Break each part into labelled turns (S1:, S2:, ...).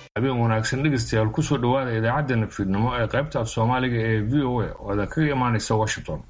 S1: habeen wanaagsan dhegeystayaal kusoo dhowaada idaacaddeenna fiidnimo ee qaybta af soomaaliga ee v o a oo ada kaga imaanaysa washington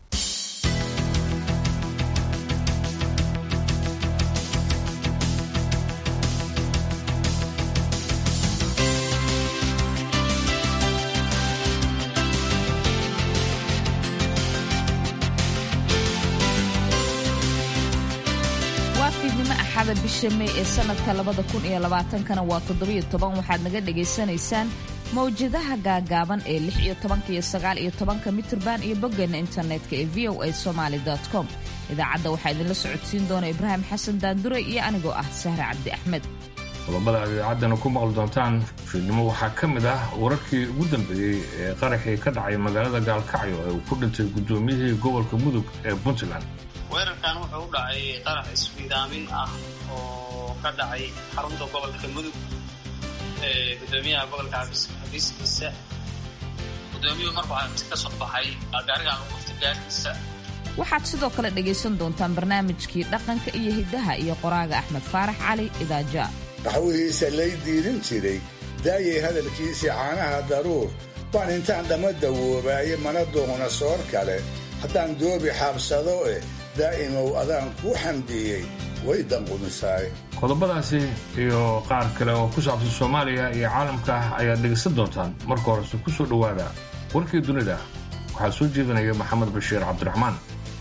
S2: bisha mey ee sanadka labada kun iyo labaatankana waa toddobiyo toban waxaad naga dhagaysanaysaan mawjadaha gaagaaban ee lix iyo tobanka iyo sagaal iyo tobanka mitirban iyo boggeena internetka ee v o a somaali com idaacadda waxaa idinla socodsiin doona ibraahim xasan daandure iyo anigoo ah sahre cabdi axmed
S1: qodobada aad idaacaddana ku maqli doontaan fiidnimo waxaa ka mid ah wararkii ugu dambeeyey ee qaraxii ka dhacay magaalada gaalkacyo ee uu ku dhintay guddoomiyihii gobolka mudug ee puntland
S3: weerarkan wuxuu u dhacay qarax isfiidaamin ah oo ka dhacay xarunta gobolka mudug ee gudoomiyaha gobolka xabiiskiisa gudoomiyuhu markuu xabis ka soo baxay gaarigan lagu dhuftay gaarkiisa
S2: waxaad sidoo kale dhegaysan doontaan barnaamijkii dhaqanka iyo hiddaha iyo qoraaga axmed faarax cali idaaja
S4: qaxwihiisa lay diirin jiray daayay hadalkiisii caanaha daruur baan intaan dhamma dawoobaaye mana doona soor kale haddaan doobi xaabsado eh daa'imow adaan kuu xamdiyey way danqumisaay
S1: qodobadaasi iyo qaar kale oo ku saabsan soomaaliya iyo caalamka ah ayaad dhegaysan doontaan marka horese ku soo dhowaada warkii dunida waxaa soo jeedinaya maxamed bashiir cabdiraxmaan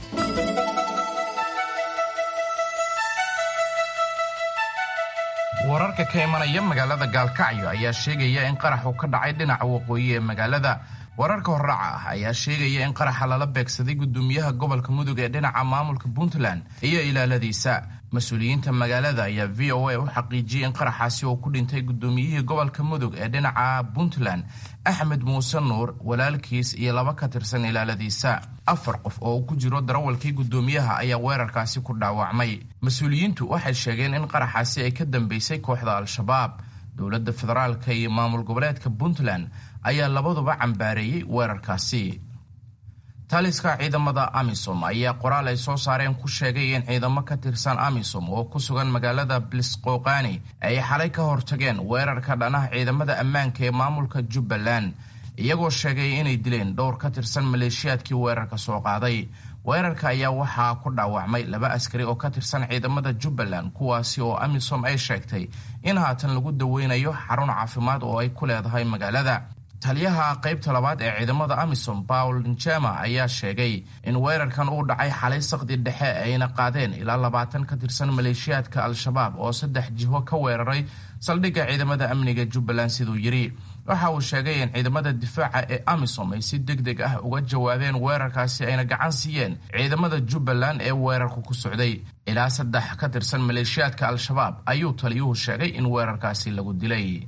S5: wararka ka imanaya magaalada gaalkacyo ayaa sheegaya in qaraxu ka dhacay dhinaca waqooyi ee magaalada wararka horraaca ah ayaa sheegaya in qaraxa lala beegsaday gudoomiyaha gobolka mudug ee dhinaca maamulka puntland iyo ilaaladiisa mas-uuliyiinta magaalada ayaa v o a u xaqiijiyey in qaraxaasi oo ku dhintay gudoomiyihii gobolka mudug ee dhinaca puntland axmed muuse nuur walaalkiis iyo laba ka tirsan ilaaladiisa afar qof oo uu ku jiro darawalkii gudoomiyaha ayaa weerarkaasi ku dhaawacmay mas-uuliyiintu waxay sheegeen in qaraxaasi ay ka dambeysay kooxda al-shabaab dowladda federaalka iyo maamul goboleedka puntland ayaa labaduba cambaareeyey weerarkaasi taliska ciidamada amisom ayaa qoraal ay soo saareen ku sheegay in ciidamo ka tirsan amisom oo ku sugan magaalada blisqoqani ay xalay ka hortageen weerarka dhanaha ciidamada ammaanka ee maamulka jubbaland iyagoo sheegay inay dileen dhowr ka tirsan maleeshiyaadkii weerarka soo qaaday weerarka ayaa waxaa ku dhaawacmay laba askari oo ka tirsan ciidamada jubbaland kuwaasi oo amisom ay sheegtay in haatan lagu daweynayo xarun caafimaad oo ay ku leedahay magaalada taliyaha qaybta labaad ee ciidamada amisom paul njema ayaa sheegay in weerarkan uu dhacay xalay saqdi dhexe ayna qaadeen ilaa labaatan ka tirsan maleeshiyaadka al-shabaab oo saddex jiho ka weeraray saldhigga ciidamada amniga jubbaland siduu yidhi waxa uu sheegay in ciidamada difaaca ee amisom ay si deg deg ah uga jawaabeen weerarkaasi ayna gacan siiyeen ciidamada jubbaland ee weerarku ku socday ilaa saddex ka tirsan maleeshiyaadka al-shabaab ayuu taliyuhu sheegay in weerarkaasi lagu dilay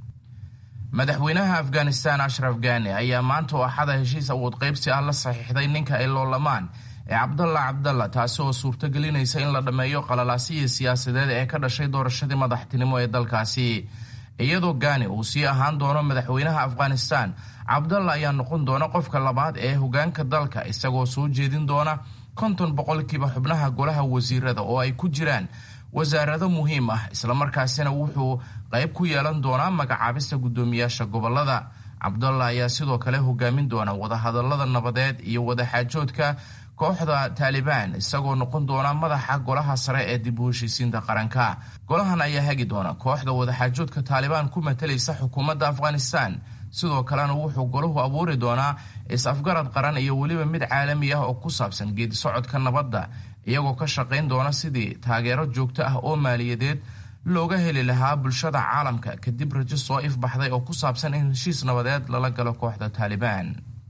S5: madaxweynaha afghanistan ashraf gani ayaa maanta oo axada heshiis awood qaybsi ah la saxiixday ninka ay loolamaan ee cabdalla cabdalla taasi oo suurtogelinaysa in la dhammeeyo qalalaasihii siyaasadeed ee ka dhashay doorashadii madaxtinimo ee dalkaasi iyadoo gani uu sii ahaan doono madaxweynaha afghanistan cabdalla ayaa noqon doona qofka labaad ee hogaanka dalka isagoo soo jeedin doona konton boqolkiiba xubnaha golaha wasiirada oo ay ku jiraan wasaarado muhiim ah islamarkaasina wuxuu qayb ku yeelan doonaa magacaabista guddoomiyaasha gobolada cabdalla ayaa sidoo kale hogaamin doona wadahadalada nabadeed iyo wadaxaajoodka kooxda taalibaan isagoo noqon doona madaxa golaha sare ee dib u heshiisiinta qaranka golahan ayaa hagi doona kooxda wadaxaajoodka taalibaan ku matalaysa xukuumadda afghanistan sidoo kalena wuxuu golahu abuuri doonaa is-afgarad qaran iyo weliba mid caalami ah oo ku saabsan geedi socodka nabadda iyagoo ka shaqayn doona sidii taageero joogto ah oo maaliyadeed looga heli lahaa bulshada caalamka kadib rajo soo ifbaxday oo ku saabsan in heshiis nabadeed lala galo kooxda taalibaan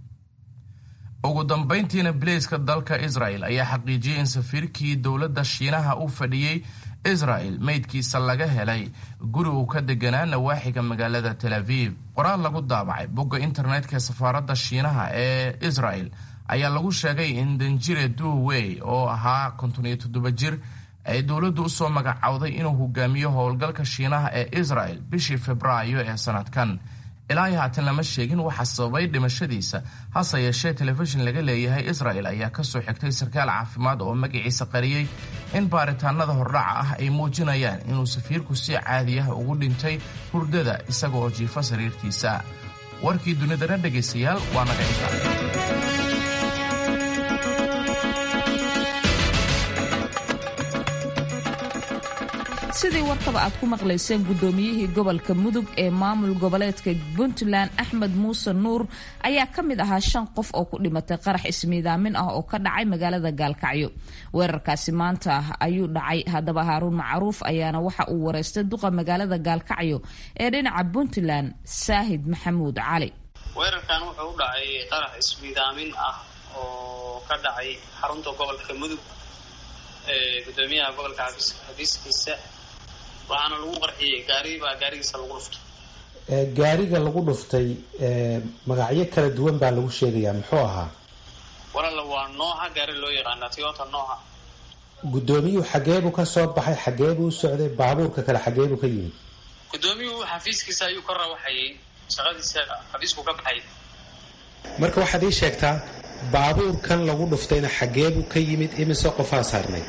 S5: ugu dambayntiina bileyska dalka israel ayaa xaqiijiyey in safiirkii dowladda shiinaha u fadhiyey israel meydkiisa laga helay guri uu ka deganaa nawaaxiga magaalada tel aviv qoraal lagu daabacay bogga internetka ee safaaradda shiinaha ee israel ayaa lagu sheegay in danjire duwey oo ahaa konton iyo toddoba jir ay dowladdu usoo magacowday inuu hogaamiyo howlgalka shiinaha ee israel bishii febraayo ee sanadkan ilaa iyo haatan lama sheegin waxa sababay dhimashadiisa hase yeeshee telefishin laga leeyahay israel ayaa kasoo xigtay sarkaal caafimaad oo magaciisa qariyey in baaritaanada hordhaca ah ay muujinayaan inuu safiirku si caadi ah ugu dhintay hurdada isaga oo jiifa sariirtiisa warkii dunidana dhegaystayaal waa naga intaa
S2: sidii warkaba aad ku maqlayseen guddoomiyihii gobolka mudug ee maamul goboleedka puntland axmed muuse nuur ayaa ka mid ahaa shan qof oo ku dhimatay qarax ismiidaamin ah oo ka dhacay magaalada gaalkacyo weerarkaasi maanta ayuu dhacay haddaba haaruun macruuf ayaana waxa uu wareystay duqa magaalada gaalkacyo ee dhinaca puntland saahid maxamuud cali
S3: weerarkan wuxuu u dhacay qarax ismiidaamin ah oo ka dhacay xarunta gobolka mudug ee gudoomiyaha gobolka xafiiskiisa waxaana lagu qarxiyey gaari baa gaarigiisa lagu dhuftay
S6: gaariga lagu dhuftay magacyo kala duwan baa lagu sheegayaa muxuu ahaa
S3: walaala waa nooca gaari loo yaqaana toyota nooca
S6: guddoomiyuhu xageebuu ka soo baxay xageebuu u socday baabuurka kale xageebuu ka yimid
S3: gudoomiyuhu xafiiskiisa ayuu ka rawaxayay shaqadiisa xafiisku ka baxay
S6: marka waxaad ii sheegtaa baabuurkan lagu dhuftayna xageebuu ka yimid imise qofaa saarnay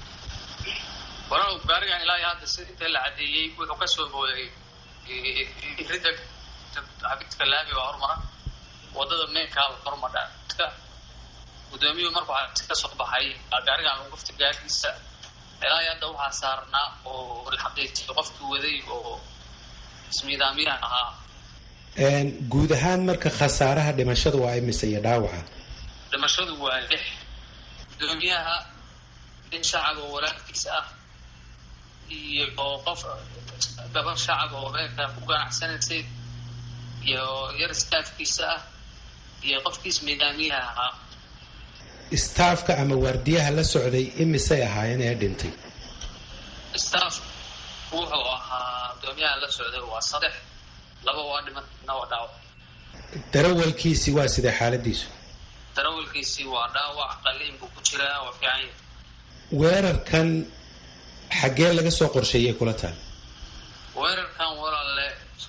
S3: walaal gaarigan ilaa iyo hadda si inta la cadeeyey wuxuu ka soo booday ridda xafiiska laami baa hormara wadada meenkaa hormadha gudoomiyuhu markuu xafiis ka soo baxay gaarigan lagu dhuftay gaarigiisa ilaa iyo hadda waxaa saarnaa oo la xaqiijiyay qofkii waday oo ismiidaamiyaha ahaa
S6: guud ahaan marka khasaaraha dhimashada waa imise iyo dhaawaca
S3: dhimashadu waa lix gudoomiyaha nin shacab oo walaalkiisa ah iyo qof gabar shacab oo meelka ku ganacsanaysay iyo yar staafkiisa ah iyo qofkiis miidaamiyaha ahaa
S6: staafka ama waardiyaha la socday imisay ahaayeen ee dhintay
S3: staff wuxuu ahaa gudoomiyaha la socday waa saddex laba waa dhimatna waa dhaawac
S6: darawalkiisi waa sidee xaaladiisu
S3: darawalkiisii waa dhaawac qaliin buu ku jiraa waa fiican yahay
S6: weerarkan xaggee laga soo qorsheeyay kula taal
S3: weerarkan walaale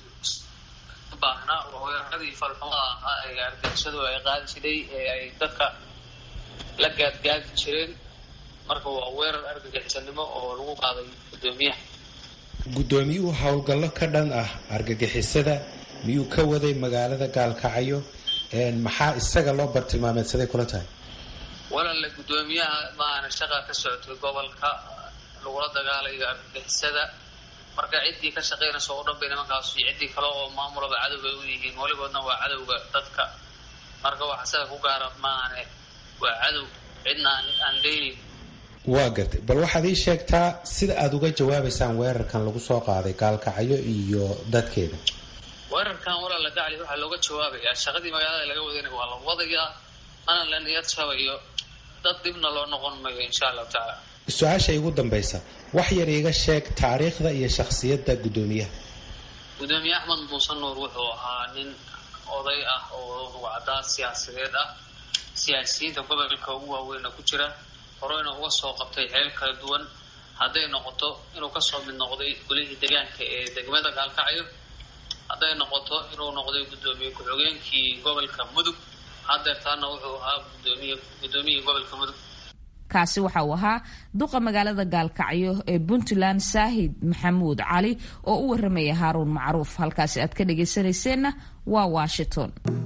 S3: baahna waa weeraradii falxumada ahaa ee argagixisadu ay qaadi jiray ee ay dadka la gaadgaadi jireen marka waa weerar argagixisanimo oo lagu qaaday gudoomiyaha
S6: guddoomiyuhu howlgallo ka dhan ah argagixisada miyuu ka waday magaalada gaalkacyo maxaa isaga loo bartilmaameedsaday kula tahay
S3: walaale guddoomiyaha maana shaqa ka socotay gobolka lagula dagaalayo argagixisada marka ciddii ka shaqaynaysa oo dhan bay nimankaas iyo ciddii kale oo maamulaba cadow bay u yihiin weligoodna waa cadowga dadka marka wax isaga ku gaara maane waa cadow cidna aan daynin
S6: waa gartay bal waxaad ii sheegtaa sida aada uga jawaabaysaan weerarkan lagu soo qaaday gaalkacyo iyo dadkeeda
S3: weerarkan walaala gacli waxaa looga jawaabayaa shaqadii magaalada laga wadayna waa la wadayaa mana la niyad shabayo dad dibna loo noqon mayo insha allahu tacaala
S6: su-aasha igu dambaysa wax yar iiga sheeg taariikhda iyo shakhsiyadda guddoomiyaha
S3: gudoomiye axmed muuse nuur wuxuu ahaa nin oday ah oo ruwacdaa siyaasadeed ah siyaasiyiinta gobolka ugu waaweyna ku jira horeyna uga soo qabtay xeel kala duwan hadday noqoto inuu kasoo mid noqday golihii deegaanka ee degmada gaalkacyo hadday noqoto inuu noqday guddoomiye ku-xigeenkii gobolka mudug hadeertaana wuxuu ahaa gudoomiye guddoomiyihii gobolka mudug
S2: kaasi waxa uu ahaa duqa magaalada gaalkacyo ee puntland saahid maxamuud cali oo u waramaya haaruun macruuf halkaasi aad ka dhagaysanayseena waa washington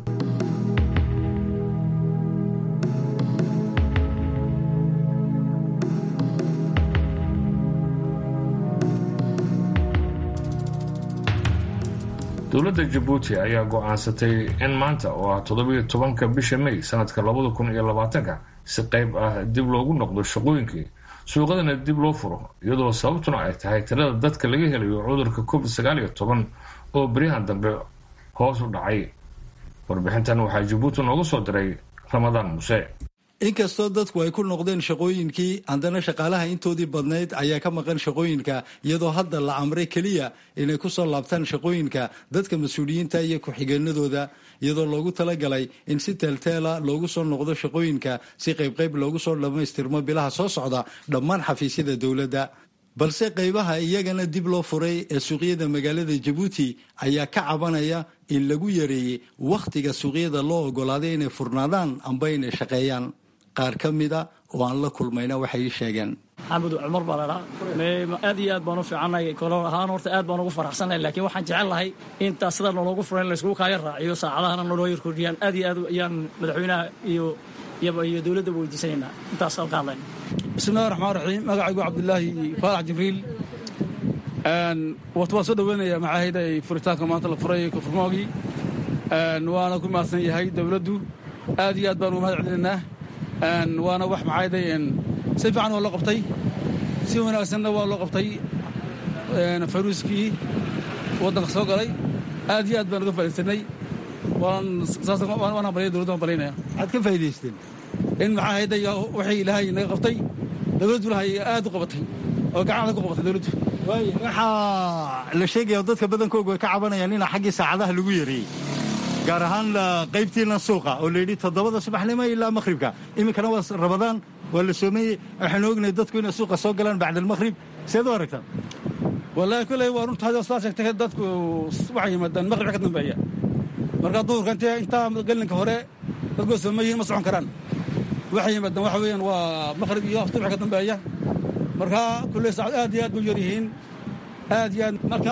S1: dowladda jabuuti ayaa go-aansatay in maanta oo ah toddobiyo tobanka bisha may sanadka labada kun iyo labaatanka si qayb ah dib loogu noqdo shaqooyinkii suuqadana dib loo furo iyadoo sababtuna ay tahay tirada dadka laga helayo cudurka covid sagaal iyo toban oo beryahan dambe hoos u dhacay warbixintan waxaa jabuuti noogu soo diray ramadaan muuse
S7: inkastoo dadku ay ku noqdeen shaqooyinkii haddana shaqaalaha intoodii badnayd ayaa ka maqan shaqooyinka iyadoo hadda la amray keliya inay ku soo laabtaan shaqooyinka dadka mas-uuliyiinta iyo ku-xigeenadooda iyadoo loogu talagalay in si teelteela loogu soo noqdo shaqooyinka si qaybqayb loogu soo dhammaystirmo bilaha soo socda dhammaan xafiisyada dowladda balse qaybaha iyagana dib loo furay ee suuqyada magaalada jabuuti ayaa ka cabanaya in lagu yareeyey wakhtiga suuqyada loo ogolaaday inay furnaadaan amba inay shaqeeyaan qaar ka mida oo aan la kulmayna waxay sheegeen
S8: maxamed cumar baa ladhaa aad iyo aad baan u fiicannahay kolo ahaan horta aad baan ugu faraxsannahay laakiin waxaan jecel lahay intaa sida nologu furan in layskugu kaaya raaciyo saacadahana naloo yar kordhiyaan aad iyo aad ayaan madaxweynaha iyo iyo dowladda weydiisanaynaa intaas halka hadlayna
S9: bismillahi raxmaan raxiim magacaygu cabdulaahi faarax jibriil wata waan soo dhoweynayaa maxaahayda ay furitaanka maanta la furay kufurmoogii waana ku mahadsan yahay dowladdu aad iyo aad baan ugu mahad celinaynaa waana wax maxaahayda si fiican waa loo qabtay si wanaagsanna waa loo qabtay faruuskii waddanka soo galay aad iyo aad baan uga faa'iidsanay waan hambalya dowladda waan balinaya
S7: maxaad ka faa'iidaysteen
S9: in maxaa hayday wixii ilaahay naga qabtay dowladdu ilahay aad u qabatay oo gacanta ku qabatay dowladdu
S7: waxaa la sheegaya dadka badankoogu ay ka cabanayaan inaa xaggii saacadaha lagu yareeyey gaar ahaan qaybtiina suuqa oo layidhi toddobada subaxnimo ilaa makhribka iminkana waa rabadaan waa la soomeeyey waxaanu ognahay dadku inay suuqa soo galaan bacda almakhrib seed u aragtaan
S9: wallaahi kolley waa runtahay oo sidaa sheegtay dadku waxay yimaadaan makhribka ka dambeeya marka duhurka intee intaa gelinka hore dadkoo soomeeyihin ma socon karaan waxay yimaadaan waxa weeyaan waa makhrib iyo afturka ka dambeeya marka kulley saacad aad iyo aad bay yar yihiin aad iyo aad marka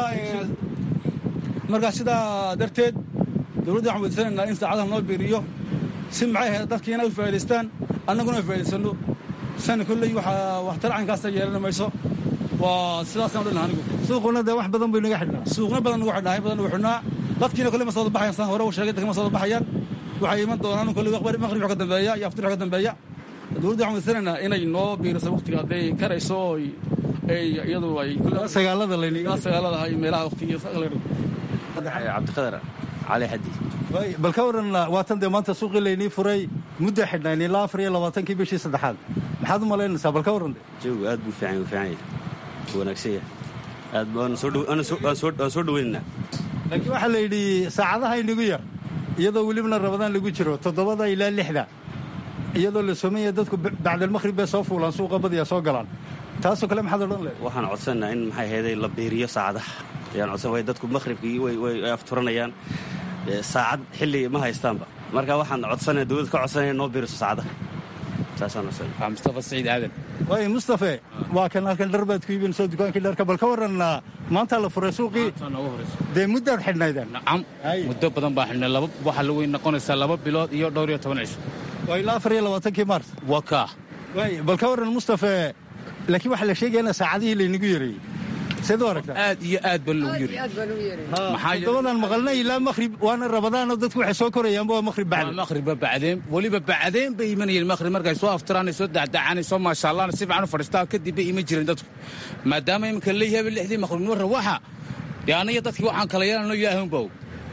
S9: marka sidaa darteed dowladda waxaan weydiisanaynaa in saacadaha noo biiriyo si maxay ahayd dadkiina u faa'idaystaan annaguna ay faa'idaysano sana kolley waxaa waxtar caynkaasa yeelan mayso waa sidaasaan odhan anigu
S7: suuquna dee wax badan buu inaga xidhnaa
S9: suuqna badan nagu xidhnaa badan nagu xidhnaa dadkiina kolley ma soo baxayaan saan hore u sheegay dadka ma soo baxayaan waxay iman doonaan kolley maqribka ka dambeeya iyo aftirka ka dambeeya dowladda waxaan weydiisanaynaa inay noo biiriso waqtiga hadday karayso oo iyadu ay
S7: sagaalada layniga
S9: sagaalada iyo meelaha waqtiga
S10: cabdiqadar cali xadi
S7: bal ka waran waatan dee maanta suuqii laynii furay mudda xidhnayn ilaa afar iyo labaatankii bishii saddexaad maxaad u malaynaysaa bal ka warran
S10: jawigu aad buu fiican fiican yahay wanaagsan yahay aad waan soo dhoweynaynaa
S7: laakiin waxaa la yidhi saacadaha inagu yar iyadoo welibna rabadaan lagu jiro toddobada ilaa lixda iyadoo la soomaya dadku bacdalmakhrib bay soo fuulaan suuqa badiya soo galaan taasoo kale maxaad odhan lehed
S10: waxaan codsannaa in maxay hayday la biiriyo saacadaha ayaan codsan way dadku makhribkii way afturanayaan saacad xilli ma haystaanba marka waxaan codsanaya dowladda ka codsanaya noo biiriso saacadaha saasaan codsanaya
S11: mustafa saciid aadan
S7: waay mustafe waa kan halkan dhar baad ku iibinayso dukaankii dharka bal ka warran maanta la furay suuqii dee muddaad xidhnaydeen
S11: nacam muddo badan baa xidhnay laba waxaa la weyn noqonaysaa laba bilood iyo dhowr iyo toban cisho
S7: waa ilaa afar iyo labaatankii maars
S11: waa kaa
S7: waay bal ka warran mustafe laakiin waxaa la sheegaya in saacadihii laynagu yareeyey seed u aragtaa
S11: aad iyo aad baa loogu yiri
S7: toddobadan maqalna ilaa makhrib waana rabadaanoo dadku waxay soo korayaanba waa makhrib bacdi
S11: makhriba bacdeen weliba bacdeen bay imanayeen makhrib markay soo aftiraan soo dacdacaan soo maashaallaan si fiican u fadhiistaan kadib bay iman jireen dadku maadaama iminka leeyahay lixdii makhribnimo rawaxa dee aniga dadkii waxaan kala yeelanno ilaahay unba og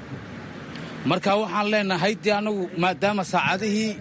S11: marka waxaan leenahay dee anagu maadaama saacadihii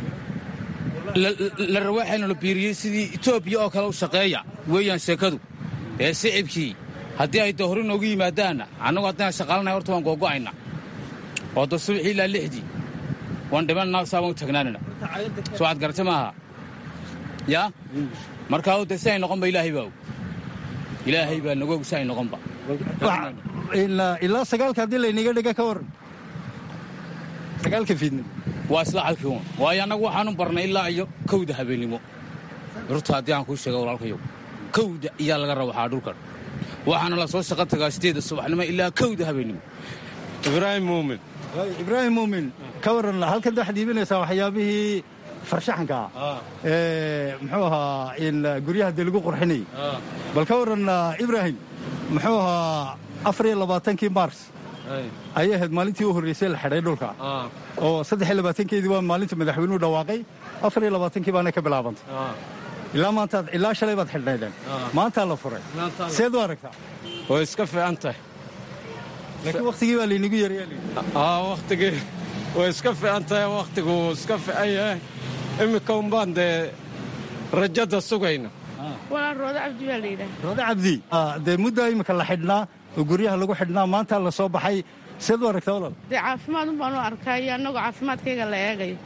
S11: la rawaaxayna la biiriyey sidii etoobiya oo kale u shaqeeya weeyaan sheekadu ee sicibkii haddii ay dee hore noogu yimaadaanna annagu haddaan shaqaalanahay horta waan googo'ayna oo da subaxii ilaa lixdii waan dhimanana saabaan u taagnaanana soo aad garata maaha yaa markaa de si ay noqonba ilaahay baa og ilaahay baa nagoog si ay noqonba
S7: ilaa sagaalka haddii layniga dhiga ka waran sagaalka fiidnimo
S11: waa isla halkii un waayo annagu waxaanu barnay ilaa iyo kowda habeennimo rurta haddii aan kuu sheega walaalkayow kowda iyaa laga rawaxaa dhulkan waxaana la soo shaqo tagaa sideeda subaxnimo ilaa kowda habeennimo
S12: ibraahim muumin
S7: ibraahim muumin ka waran halkan waxaad iibinaysaa waxyaabihii farshaxanka ah ee muxuu ahaa in guryaha dee lagu qurxinayay bal ka waran ibraahim muxuu ahaa afar iyo labaatankii mars ayay ahayd maalintii u horreysay la xidhay dhulka oo saddex iyo labaatankeedii waa maalinta madaxweynuhu dhawaaqay afar iyo labaatankii baana ka bilaabantay ilaa maantaad ilaa shalay baad xidhnaydeen maantaa la furay seed u aragtaa
S12: way iska fiican tahay
S7: laakiin wakhtigii baa laynigu yaryaa
S12: wakhtigii way iska fiican tahay wakhtigu iska fiican yahay iminka unbaan dee rajada sugayna
S13: walaan roodo cabdi baa la yidhaha
S7: roodo cabdi dee muddaa iminka la xidhnaa oo guryaha lagu xidhnaa maantaa la soo baxay seed u aragtaa walal
S13: dee caafimaad un baan u arkaa iyo annagoo caafimaadkayga la eegayo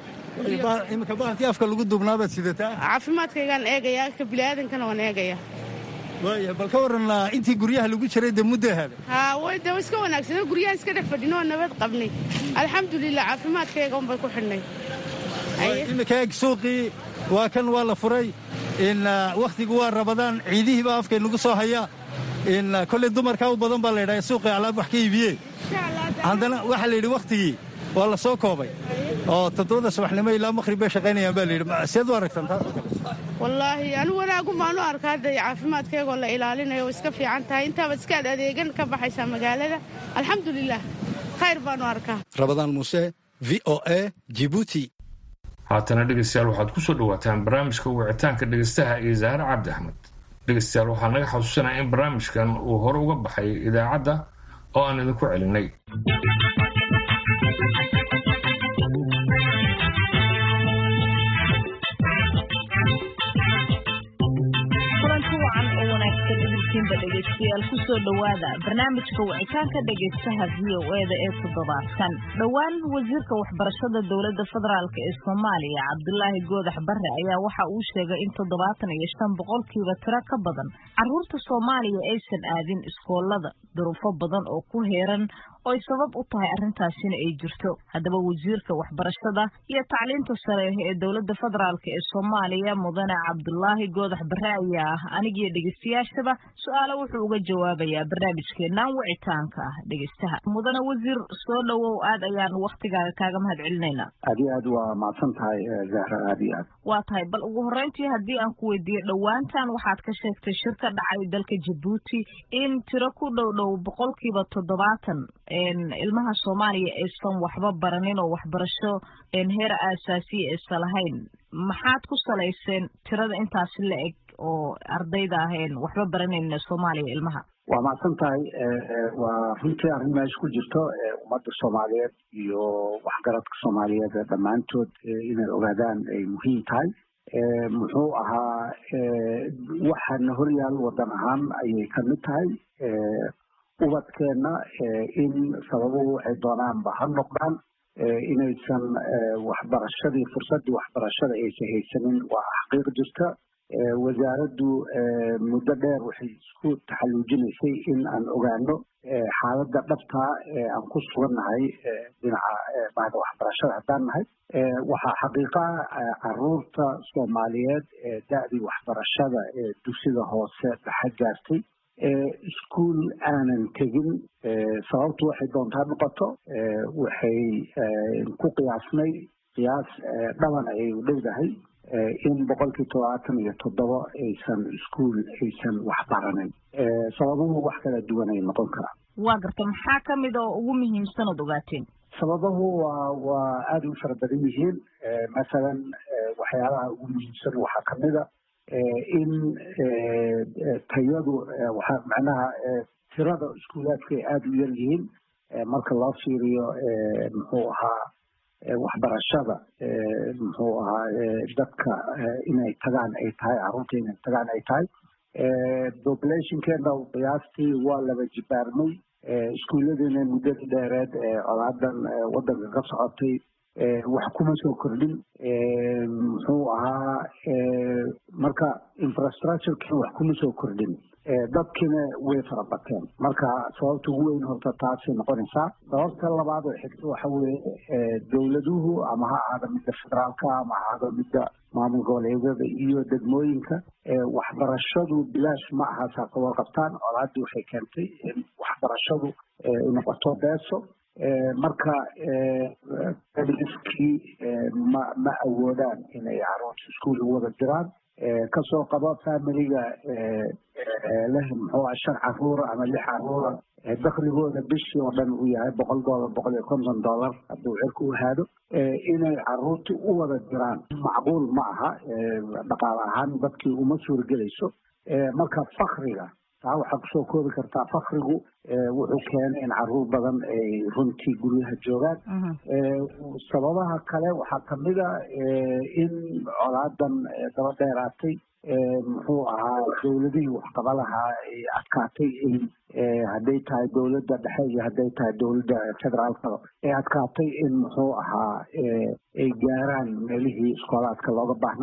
S7: iminka bahankii afka lagu duubnaa baad sidataa
S13: caafimaadkaygaan eegayaa ka bini'aadankana waan eegaya
S9: waaya bal ka waran intii guryaha lagu jiray dee muddo ahaaday
S13: haa way de iska wanaagsanoo guryaha iska dhex fadhin oo nabad qabnay alxamdulilah caafimaadkayga unbay ku xidhnay
S9: imika eeg suuqii waa kan waa la furay in wakhtigu waa rabadaan ciidihii baa afkay nagu soo haya in kolley dumarkaa u badan baa la yidhaha suuqii alaab wax ka iibiyeen haddana waxaa la yidhi wakhtigii waa la soo koobay oo toddobada subaxnimo ilaa maqhrib bay shaqaynayaan baa la yidhi seed u aragtaan taasoo kale
S13: wallaahi anu wanaagun baanu arkaa hadda caafimaadkaygoo la ilaalinayo way iska fiican tahay intaabaad iskaad adeegan ka baxaysaa magaalada alxamdulilah khayr baanu arkaa
S7: rabadaan muuse v o a jibuuti
S1: haatana dhegaystayaal waxaad ku soo dhawaataan barnaamijka wicitaanka dhegaystaha iyo zahre cabdi axmed dhegaystayaal waxaa naga xasuusanaya in barnaamijkan uu hore uga baxay idaacadda oo aan idinku celinay
S2: dhegeystayaal kusoo dhowaada barnaamijka wicitaanka dhegaystaha v o eda ee toddobaadkan dhowaan wasiirka waxbarashada dowladda federaalk ee soomaaliya cabdulaahi goodax barre ayaa waxa uu sheegay in toddobaatan iyo shan boqolkiiba tiro ka badan caruurta soomaaliya aysan aadin iskoolada duruufo badan oo ku heeran oo ay sabab u tahay arrintaasina ay jirto haddaba wasiirka waxbarashada iyo tacliinta sare ee dowladda federaalk ee soomaaliya mudane cabdulaahi goodax barre ayaa ah anigiyo dhegeystayaashaba su-aalo wuxuu uga jawaabayaa barnaamijkeenan wicitaanka ah dhegeystaha mudane wasiir soo dhowow aad ayaan waktigaaga kaaga mahad celinaynaa
S14: aad iyo aad waa mahadsan tahay zahra aad iyo aad
S2: waa tahay bal ugu horreyntii haddii aan ku weydiiyo dhowaantan waxaad ka sheegtay shir ka dhacay dalka jabuuti in tiro ku dhow dhow boqolkiiba toddobaatan ilmaha soomaaliya aysan waxba baranin oo waxbarasho heer aasaasiya aysan lahayn maxaad ku salayseen tirada intaasi la eg oo ardayda aheen waxba baranayn soomaaliya ilmaha
S14: waa mahadsan tahay waa runtii arrin meesha ku jirto ummadda soomaaliyeed iyo waxgaradka soomaaliyeed dhammaantood inay ogaadaan ay muhiim tahay muxuu ahaa waxaana horyaal wadan ahaan ayay ka mid tahay ubadkeenna in sababuhu waxay doonaanba ha noqdaan inaysan waxbarashadii fursaddii waxbarashada aysan haysanin waa xaqiiq jirta wasaaraddu muddo dheer waxay isku taxalluujinaysay in aan ogaano xaaladda dhabtaa ee aan ku sugannahay dhinaca bahda waxbarashada haddaan nahay waxaa xaqiiqaha caruurta soomaaliyeed ee da'dii waxbarashada ee dugsiga hoose dhaxa gaartay iskuol aanan tegin sababtu waxay doontaa noqoto waxay ku qiyaasnay qiyaas dhaban ayay u dhowdahay in boqolkii todobaatan iyo toddoba aysan iskuol aysan waxbaranin sababuhu wax kala duwan ay noqon karaan
S2: waa garta maxaa ka mid oo ugu muhiimsan ood ogaateen
S14: sababahu waa waa aada u fara badan yihiin masalan waxyaalaha ugu muhiimsan waxaa kamid a in tayadu waxaa macnaha tirada iskuulaadka ay aada u yar yihiin marka loo fiiriyo muxuu ahaa waxbarashada muxuu ahaa dadka inay tagaan ay tahay carruurta inay tagaan ay tahay populationkeena qiyaastii waa laba jibaarmay iskuulladiina muddadii dheereed colaadan waddanka ka socotay wax kuma soo kordhin muxuu ahaa marka infrastructurekina wax kuma soo kordhin dadkiina way fara bateen marka sababta ugu weyn horta taasay noqonaysaa sababta labaad oo xigta waxa weeye dowladuhu ama ha ahaada midda federaalka ama ha ahaada midda maamul goboleedyada iyo degmooyinka waxbarashadu bilaash ma aha saaqawar qabtaan colaaddii waxay keentay in waxbarashadu noqoto beeso marka iskii ma ma awoodaan inay caruurta iskuol u wada jiraan kasoo qabo familiga leh muxuu ah shan caruura ama lix caruura dakligooda bishii oo dhan uu yahay boqol dollar boqol iyo konton dollar hadduu cirka u haado inay caruurtii u wada jiraan macquul ma aha dhaqaale ahaan dadkii uma suuragelayso marka fakriga taa waxaa kusoo koobi kartaa fakrigu wuxuu keenay in caruur badan ay runtii guryaha joogaan sababaha kale waxaa kamid a in colaadan daba dheeraatay muxuu ahaa dowladihii waxqaba lahaa ay adkaatay in hadday tahay dowladda dhexe iyo hadday tahay dowladda federaalka ay adkaatay in muxuu ahaa ay gaaraan meelihii iskoolaadka looga baahnaa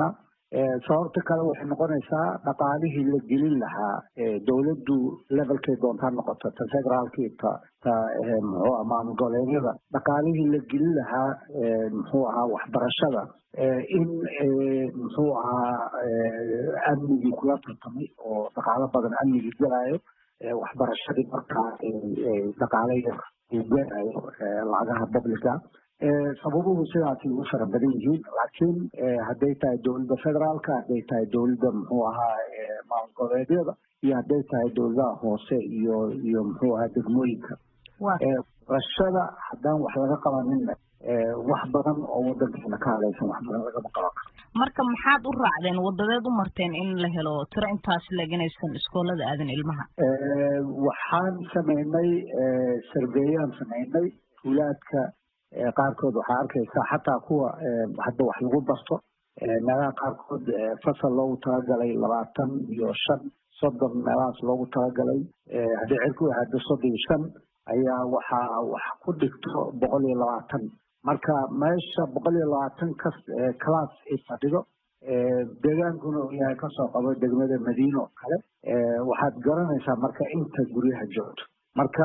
S14: sababta kale waxay noqonaysaa dhaqaalihii la gelin lahaa dowladdu levelkay doontaa noqoto ta federaalkii ta ta muxuu ah maamul goboleedyada dhaqaalihii la gelin lahaa muxuu ahaa waxbarashada in muxuu ahaa amnigii kula tartamay oo dhaqaalo badan amnigii gelayo waxbarashadii markaa dhaqaale yar uu gelayo lacagaha publica sababuhu sidaasay ugu fara badan yihiin laakiin hadday tahay dowladda federaalka hadday tahay dowladda muxuu ahaa maamul goboleedyada iyo hadday tahay dowladaha hoose iyo iyo muxuu ahaa degmooyinka barashada haddaan wax laga qabanin wax badan oo wadankeena ka hadlaysan wax badan lagama qaban karo
S2: marka maxaad u raacdeen wadadeed u marteen in la helo tiro intaas leeganaysan iskoolada aadan ilmaha
S14: waxaan sameynay sarveeyaan sameynay tuulaadka qaarkood waxaa arkaysaa xataa kuwa hadda wax lagu barto meelaha qaarkood fasal loogu talagalay labaatan iyo shan soddon meelahaas loogu talagalay haddii cirku ahado soddon iyo shan ayaa waxaa wax ku dhigto boqol iyo labaatan marka meesha boqol iyo labaatan kas class ay fadhido deegaankuna uu yahay kasoo qabo degmada madiina oo kale waxaad garanaysaa marka inta guryaha joogto marka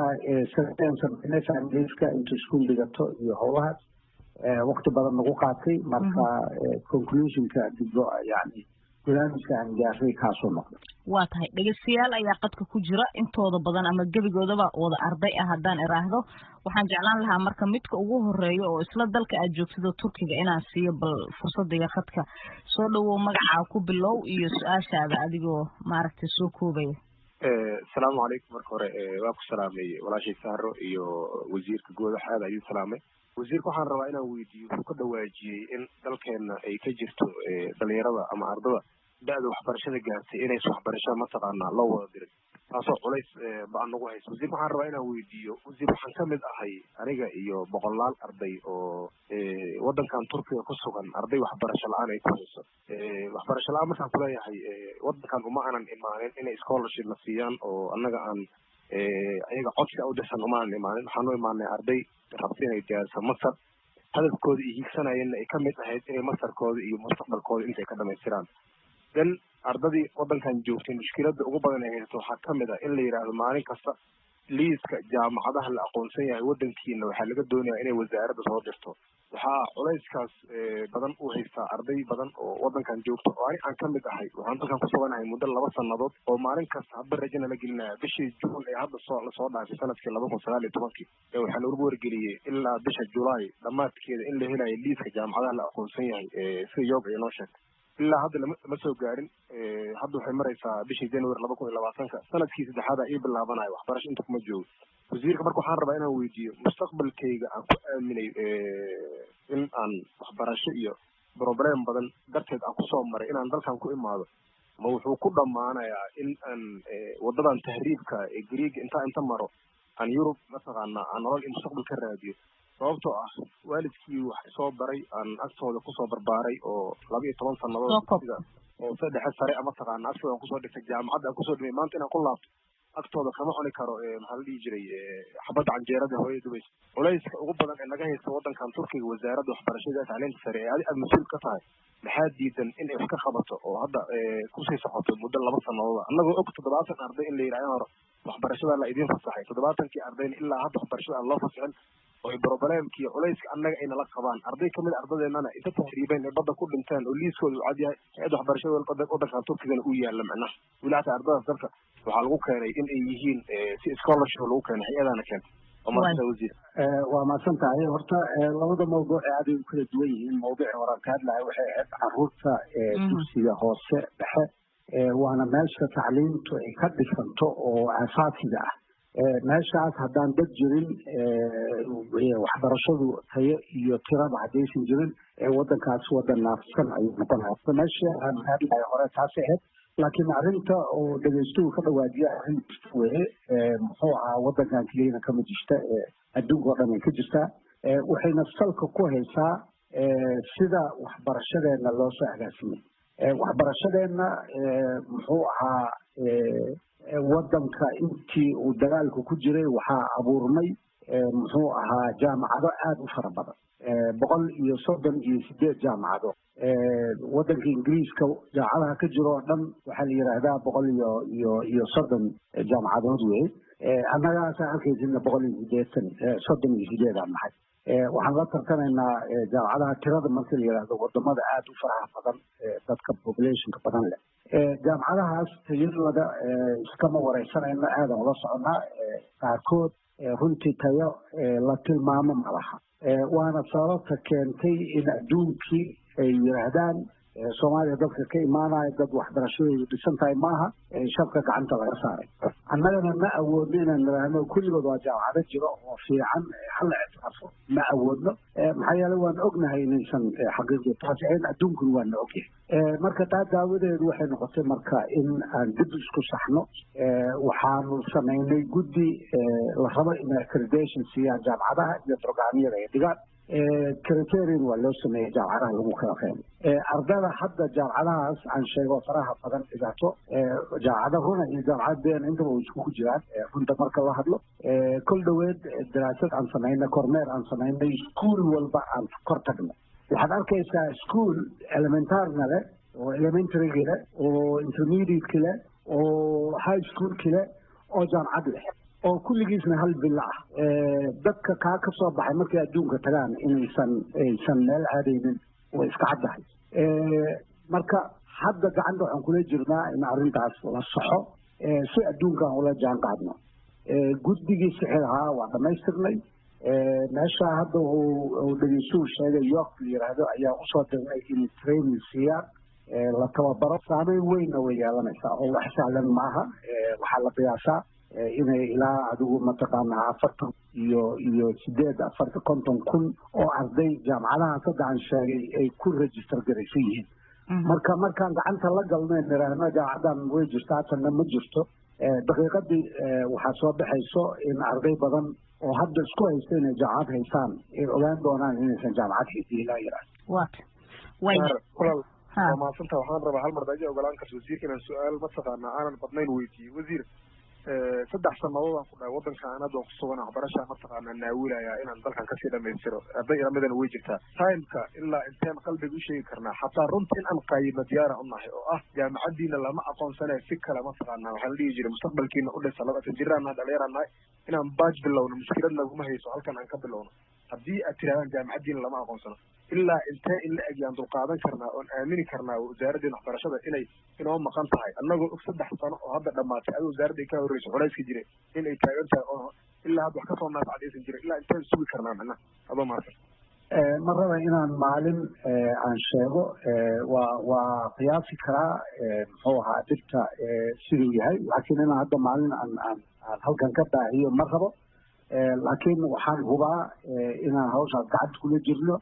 S14: familiska inta iskuol dhigato iyo howlahaas wakti badan nagu qaatay marka conclusionka digo yani barnaamijka aan gaaray kaasoo noqda
S2: waa tahay dhegeystayaal ayaa qadka ku jira intooda badan ama gebigoodaba wada arday ah haddaan iraahdo waxaan jeclaan lahaa marka midka ugu horeeya oo isla dalka aad joogtida turkiga inaan siiyo bal fursadaiyo khadka soo dhawow magacaa ku bilow iyo su-aashaada adigoo maaragtay soo koobaya
S15: asalaamu calaykum marka hore waa ku salaamay walaashay sahro iyo wasiirka goodax aad ayuu salaamay wasiirka waxaan rabaa inaan weydiiyo wuxuu ka dhawaajiyey in dalkeena ay ka jirto dhalinyarada ama ardada da-da waxbarashada gaartay inays waxbarashada mataqaanaa loo wada diray taasoo culays ba-an nagu haysa wasiirka waxaan rabaa inaan weydiiyo wasiir waxaan kamid ahay aniga iyo boqolaal arday oo wadankan turkiga ku sugan arday waxbarasho la-aan ay ku hayso waxbarasho la-aan markaan kuleeyahay wadankan uma aanan imaanin inay scholarship na siiyaan oo annaga aan ayaga codsi u dirsan uma aanan imaanin waxaan u imaanay arday rabta inay diyaariso masar hadafkooda iyo hiigsanayeenna ay kamid ahayd inay masarkooda iyo mustaqbalkooda intay ka dhamaystiraan then ardadii wadankan joogtay mushkilada ugu badan ay haysato waxaa kamid ah in la yidhaahdo maalin kasta liiska jaamacadaha la aqoonsan yahay wadankiina waxaa laga doonayaa inay wasaaradda soo dirto waxaa culayskaas badan u haystaa arday badan oo wadankan joogto oo ani aan kamid ahay waxaan dalkan kusuganahay muddo laba sanadood oo maalin kasta haba rajana la gelinaya bishii juun ee hadda soo lasoo dhaafay sanadkii laba kun sagaal iyo tobankii ee waxaa lagu wargeliyey ilaa bisha julaay dhammaadkeeda in la helayo liiska jaamacadaha la aqoonsan yahay sida yoog ay noo sheegtay ilaa hadda lama lama soo gaarin hadda waxay maraysaa bishii january laba kun iyo labaatanka sanadkii saddexaada ii bilaabanayo waxbarasho inta kuma joogo wasiirka marka waxaan rabaa inaan weydiiyo mustaqbalkayga aan ku aaminay in aan waxbarasho iyo problem badan darteed aan kusoo maray inaan dalkan ku imaado ma wuxuu ku dhammaanayaa in aan wadadan tahriibka ee greega intaa inta maro aan yurub mataqaanaa aan nolol iyo mustaqbal ka raadiyo sababtoo ah waalidkii wax soo baray aan agtooda kusoo barbaaray oo laba iyo toban sanadood dugsiga oo saddexe sare a mataqaana agtooda aan kusoo dhigtay jaamacadda aan kusoo dhimay maanta inaan ku laabto agtooda kama cuni karo maxaa la dhihi jiray xabadda canjeerada hooyada dubaysa culayska ugu badan ee naga haysta wadankan turkiga wasaaradda waxbarashada tacliinta sare ee adi aad mas-uul ka tahay maxaa diidan in ay wax ka qabato oo hadda kusii socoto muddo laba sanadooda annagoo og toddobaatan arday in la yidhaha hore waxbarashada la idiin fasaxay toddobaatankii ardayna ilaa hadda waxbarashada aan loo fasixin oo problemkii culayska annaga ay nala qabaan arday kamid ardadeennana isa tahriibeen ee badda ku dhinteen oo liiskooda uu cad yahay hay-adda waxbarashada wadankan turkigana uu yaalla macnaha weli hataa ardadaas dalka waxaa lagu keenay in ay yihiin si scholarship lagu keenay hay-adana keentay wasiir
S14: waa mahadsan tahay horta labada mawduuc ee aday u kala duwan yihiin mawduuci horaan ka hadlahay waxay ahayd caruurta dugsiga hoose dhexe waana meesha tacliintu ay ka dhisanto oo asaasiga ah meeshaas haddaan dad jirin waxbarashadu tayo iyo tiraba haddaysan jirin wadankaas wadan naafsan ayuu noqonaya meesha aan hadlahay hore taasay ahayd laakiin arrinta oo dhegeystuhu ka dhawaajiya arrin jirta weye muxuu ahaa wadankan keliyana kama jirta adduunka oo dhan ay ka jirtaa waxayna salka ku haysaa sida waxbarashadeenna loo soo agaasimay waxbarashadeenna muxuu ahaa wadanka intii uu dagaalku ku jiray waxaa abuurmay muxuu ahaa jaamacado aada u fara badan boqol iyo soddon iyo sideed jaamacado waddanka ingiriiska jaamacadaha ka jiro oo dhan waxaa la yidhaahdaa boqol iyo iyo iyo soddon jaamacadood wey annagaasa arkaysidna boqol iyo sideetan soddon iyo sideedaan nahay waxaan la tartamaynaa jaamacadaha tirada marka la yidhaahdo wadamada aada u faraha badan dadka populationka badan leh jaamacadahaas tayadooda iskama wareysanayno aadan ula soconnaa qaarkood runtii tayo la tilmaamo ma laha waana sababta keentay in adduunkii ay yidhaahdaan soomaaliya dadka ka imaanaya dad waxbarashadoodu dhisan tahay maaha shabka gacanta laga saaray annagana ma awoodno inaan nidhaahno kulligood waa jaamacado jiro oo fiican hala ictiraafo ma awoodno maxaa yeele waan ognahay inaysan xaqiiqi taasi ahayn adduunkuna waana ogyahay marka taa daawadeedu waxay noqotay marka in aan dib isku saxno waxaanu samaynay guddi la rabo in accreditation siiyaan jaamacadaha iyo programyada ay dhigaan criterion waa loo sameeyey jaamacadaha lagu kala qeybay ardada hadda jaamacadahaas aan sheego faraha badan dhigato jaamacada runa iyo jaamacad been intaba way iskugu jiraan runta marka la hadlo kol dhoweed daraasad aan samaynay kormeer aan samaynay school walba aan kor tagno waxaad arkaysaa school elementarna leh oo elementarygi leh oo intermediateki leh oo high schoolki leh oo jaamacad leh oo kulligiisna hal bilo ah dadka kaa ka soo baxay markay adduunka tagaan inaysan aysan meel aadaynin way iska caddahay marka hadda gacanta waxaan kula jirnaa in arrintaas la saxo si adduunkaan ula jaan qaadno guddigii sixir ahaa waa dhamaystirnay meesha hadda uu dhegeysuhu sheegay york la yidhaahdo ayaa usoo dirnay inay training siiyaan la tababaro saameyn weynna way yeelanaysaa oo wax sahlan maaha waxaa la qiyaasaa inay ilaa adigu mataqaanaa afartan iyo iyo sideed afartan konton kun oo arday jaamacadaha sadda aan sheegay ay ku register garaysan yihiin marka markaan gacanta la galno niraahno jaamacadan way jirto hatanna ma jirto daqiiqadii waxaa soo baxayso in arday badan oo hadda isku haysta inay jaamacad haystaan ay ogaan doonaan inaysan jaamacad haysa ilaa yaraad
S15: kulal waa mahadsanta waxaan rabaa hal mar daji ogolaan karta wasiirka inaan su-aal mataqaanaa aanan badnayn weydiiyey wasiir saddex sanadood aan ku dhahay waddanka aan hadda ku sugan waxbarashaa mataqaanaa naawilaya inaan dalkan kasii dhamaystiro arday ilamidana way jirtaa timeka ilaa inteen qalbiga u sheegi karnaa xataa runta in aan qaayino diyaara u nahay oo ah jaamacadiina lama aqoonsanayo si kale mataqaanaa waxaa la dhihi jiray mustaqbalkiina u dhisa labatan jiraan nahay dhalinyaraan nahay inaan baaj bilowno mushkilad naguma hayso halkan aan ka bilowno haddii aad tirahdaan jaamacadiina lama aqoonsano ilaa intee in la egyaan dulqaadan karnaa oon aamini karnaa wasaaraddeena waxbarashada inay inoo maqan tahay annagoo og saddex sano oo hadda dhamaatay adi wasaaradda ay ka horreyso culayska jire in ay taagan tahay oo ilaa hadda wax kasoo naafacdaysan jira ilaa inteen sugi karnaa macnaha adoo maarsan
S14: ma raba inaan maalin aan sheego waa waa qiyaasi karaa muxuu ahaa dhibta siduu yahay laakiin inaan hadda maalin aan aan aan halkan ka daahiyo ma rabo laakiin waxaan hubaa inaan hawshaas gacanta kula jirno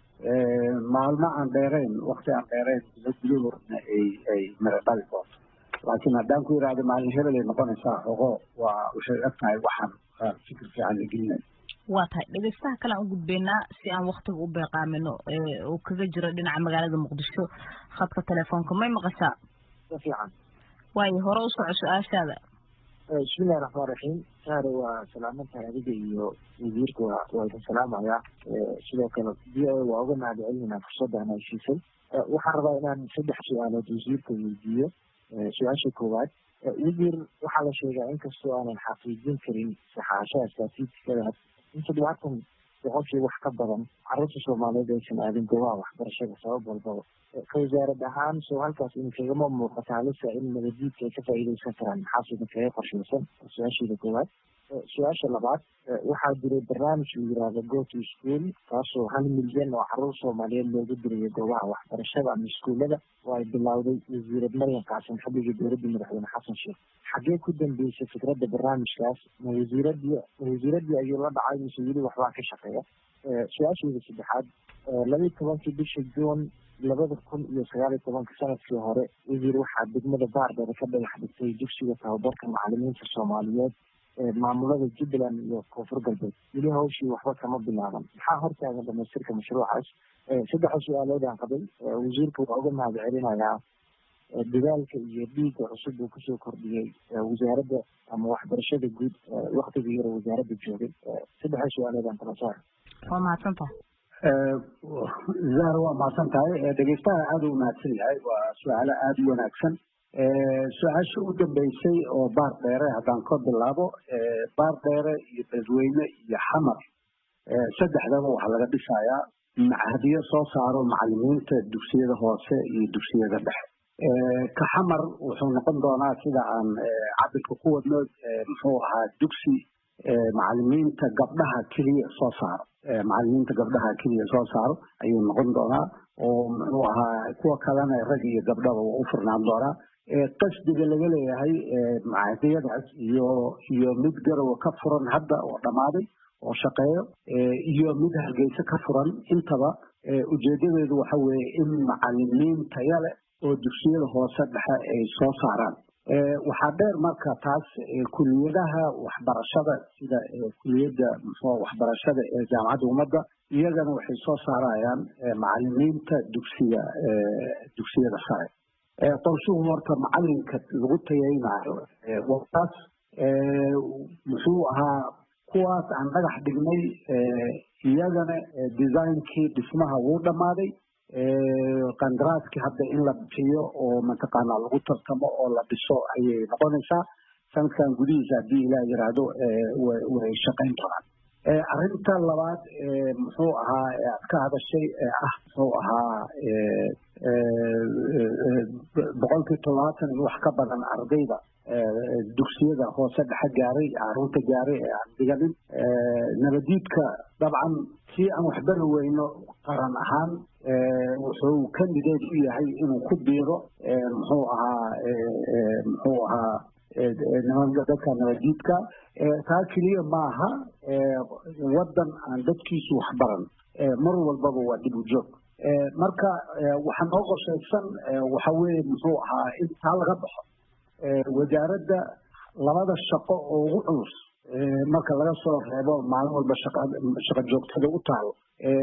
S14: maalmo aan dheerayn wakti aan dheerayn gudahoodna ay ay miro dhali doonto laakiin haddaan ku yidhahdo maalin hebel ay noqonaysaa xogo waa waxay eg tahay waxaan fikir fiican la gelinay
S2: waa tahay dhegeystaha kale aan u gudbeynaa si aan waktiga u beeqaamino uu kaga jiro dhinaca magaalada muqdisho khadka telefoonka may maqashaa
S16: fiican
S2: waayo hore u soco su-aashaada
S16: bismillahi raxmaan raxiim saare waa salaamantahay adiga iyo wasiirka waa waa idin salaamayaa sidoo kale v o waa uga mahad celinayna fursaddan ay siisay waxaan rabaa inaan saddex su-aalood wasiirka weydiiyo su-aasha koowaad wasiir waxaa la sheegaa inkastoo aanan xaqiijin karin saxaashaha statiistikada in toddobaatan boqolkii wax ka badan carruurta soomaaliyeed aysan aadin goobaha waxbarashada sabab walbaba ka wasaarad ahaan soo halkaas idinkagama muuqata halisa in nabadiidka ay ka faa'iideysan karaan maxaas idinkaga qorshaysan su-aasheeda koowaad su-aasha labaad waxaa jiray barnaamij la yiraahdo go to school kaasoo hal milyan oo carruur soomaaliyeed loogu dirayo goobaha waxbarashada ama iskuullada oo ay bilowday wasiirad maryam qaasim xilligii dowladda madaxweyne xasan sheekh xaggee ku dambeysay fikradda barnaamijkaas ma wasiiradii ma wasiiradii ayuu la dhacay mise weli waxbaa ka shaqeeya su-aasheeda saddexaad labaiyi tobankii bisha juun labada kun iyo sagaal iyo tobanka sanadkii hore wasiir waxaa degmada baardheere ka dhagax dhigtay dugsiga tababarka macalimiinta soomaaliyeed maamulada jubbaland iyo koonfur galbeed weli hawshii waxba kama bilaaban maxaa hortaagan dhamaystirka mashruucaas saddexa su-aalood aan qabay wasiirka waa uga mahad celinayaa dadaalka iyo dhiigga cusub uu kusoo kordhiyey wasaaradda ama waxbarashada guud waktigii yaro wasaaradda joogay saddexa su-aalood aan kala saara
S2: waa mahadsantaha
S14: zahra waa mahadsan tahay dhegeystaha aada u mahadsan yahay waa su-aalo aada u wanaagsan su-aasha u dambeysay oo baar dheere haddaan ka bilaabo baar dheere iyo beledweyne iyo xamar saddexdaba waxaa laga dhisayaa hadiyo soo saaro macalimiinta dugsiyada hoose iyo dugsiyada dhexe ka xamar wuxuu noqon doonaa sida aan cabirka ku wadno muxuu ahaa dugsi macalimiinta gabdhaha keliya soo saaro macalimiinta gabdhaha keliya soo saaro ayuu noqon doonaa oo muxuu ahaa kuwa kalena rag iyo gabdhaba waa u furnaan doonaa qasdiga laga leeyahay macadiyadaas iyo iyo mid garowa ka furan hadda oo dhammaaday oo shaqeeyo iyo mid hargeysa ka furan intaba ujeedadeedu waxa weeye in macalimiin taya leh oo dugsiyada hoose dhexe ay soo saaraan waxaa dheer marka taas kuliyadaha waxbarashada sida kuliyadda muxuu waxbarashada ee jaamacadda ummadda iyagana waxay soo saarayaan macalimiinta dugsiga dugsiyada sare qorshuhu horta macalinka lagu tayaynayo wataas muxuu ahaa kuwaas aan dhagax dhignay iyagana designkii dhismaha wuu dhammaaday qandaraaskii hadda in la bixiyo oo mataqaanaa lagu tartamo oo la dhiso ayay noqonaysaa sanadkan gudihiisa haddii ilaah yiraahdo way shaqayn doonaan arrinta labaad muxuu ahaa aad ka hadashay ee ah muxuu ahaa boqolkii todobaatan iyo wax ka badan ardayda dugsiyada hoose dhexe gaaray caruurta gaaray ee aan dhiganin nabadiidka dabcan si aan waxbari weyno qaran ahaan wuxuu kandideed u yahay inuu ku biiro muxuu ahaa muxuu ahaa nimanka dadka nabadiidka taa keliya maaha waddan aan dadkiisu waxbaran mar walbaba waa dib u joog marka waxaa noo qorshaysan waxa weeye muxuu ahaa in taa laga baxo wasaaradda labada shaqo oo ugu culus marka laga soo reebo maalin walba shaqa joogtada u taalo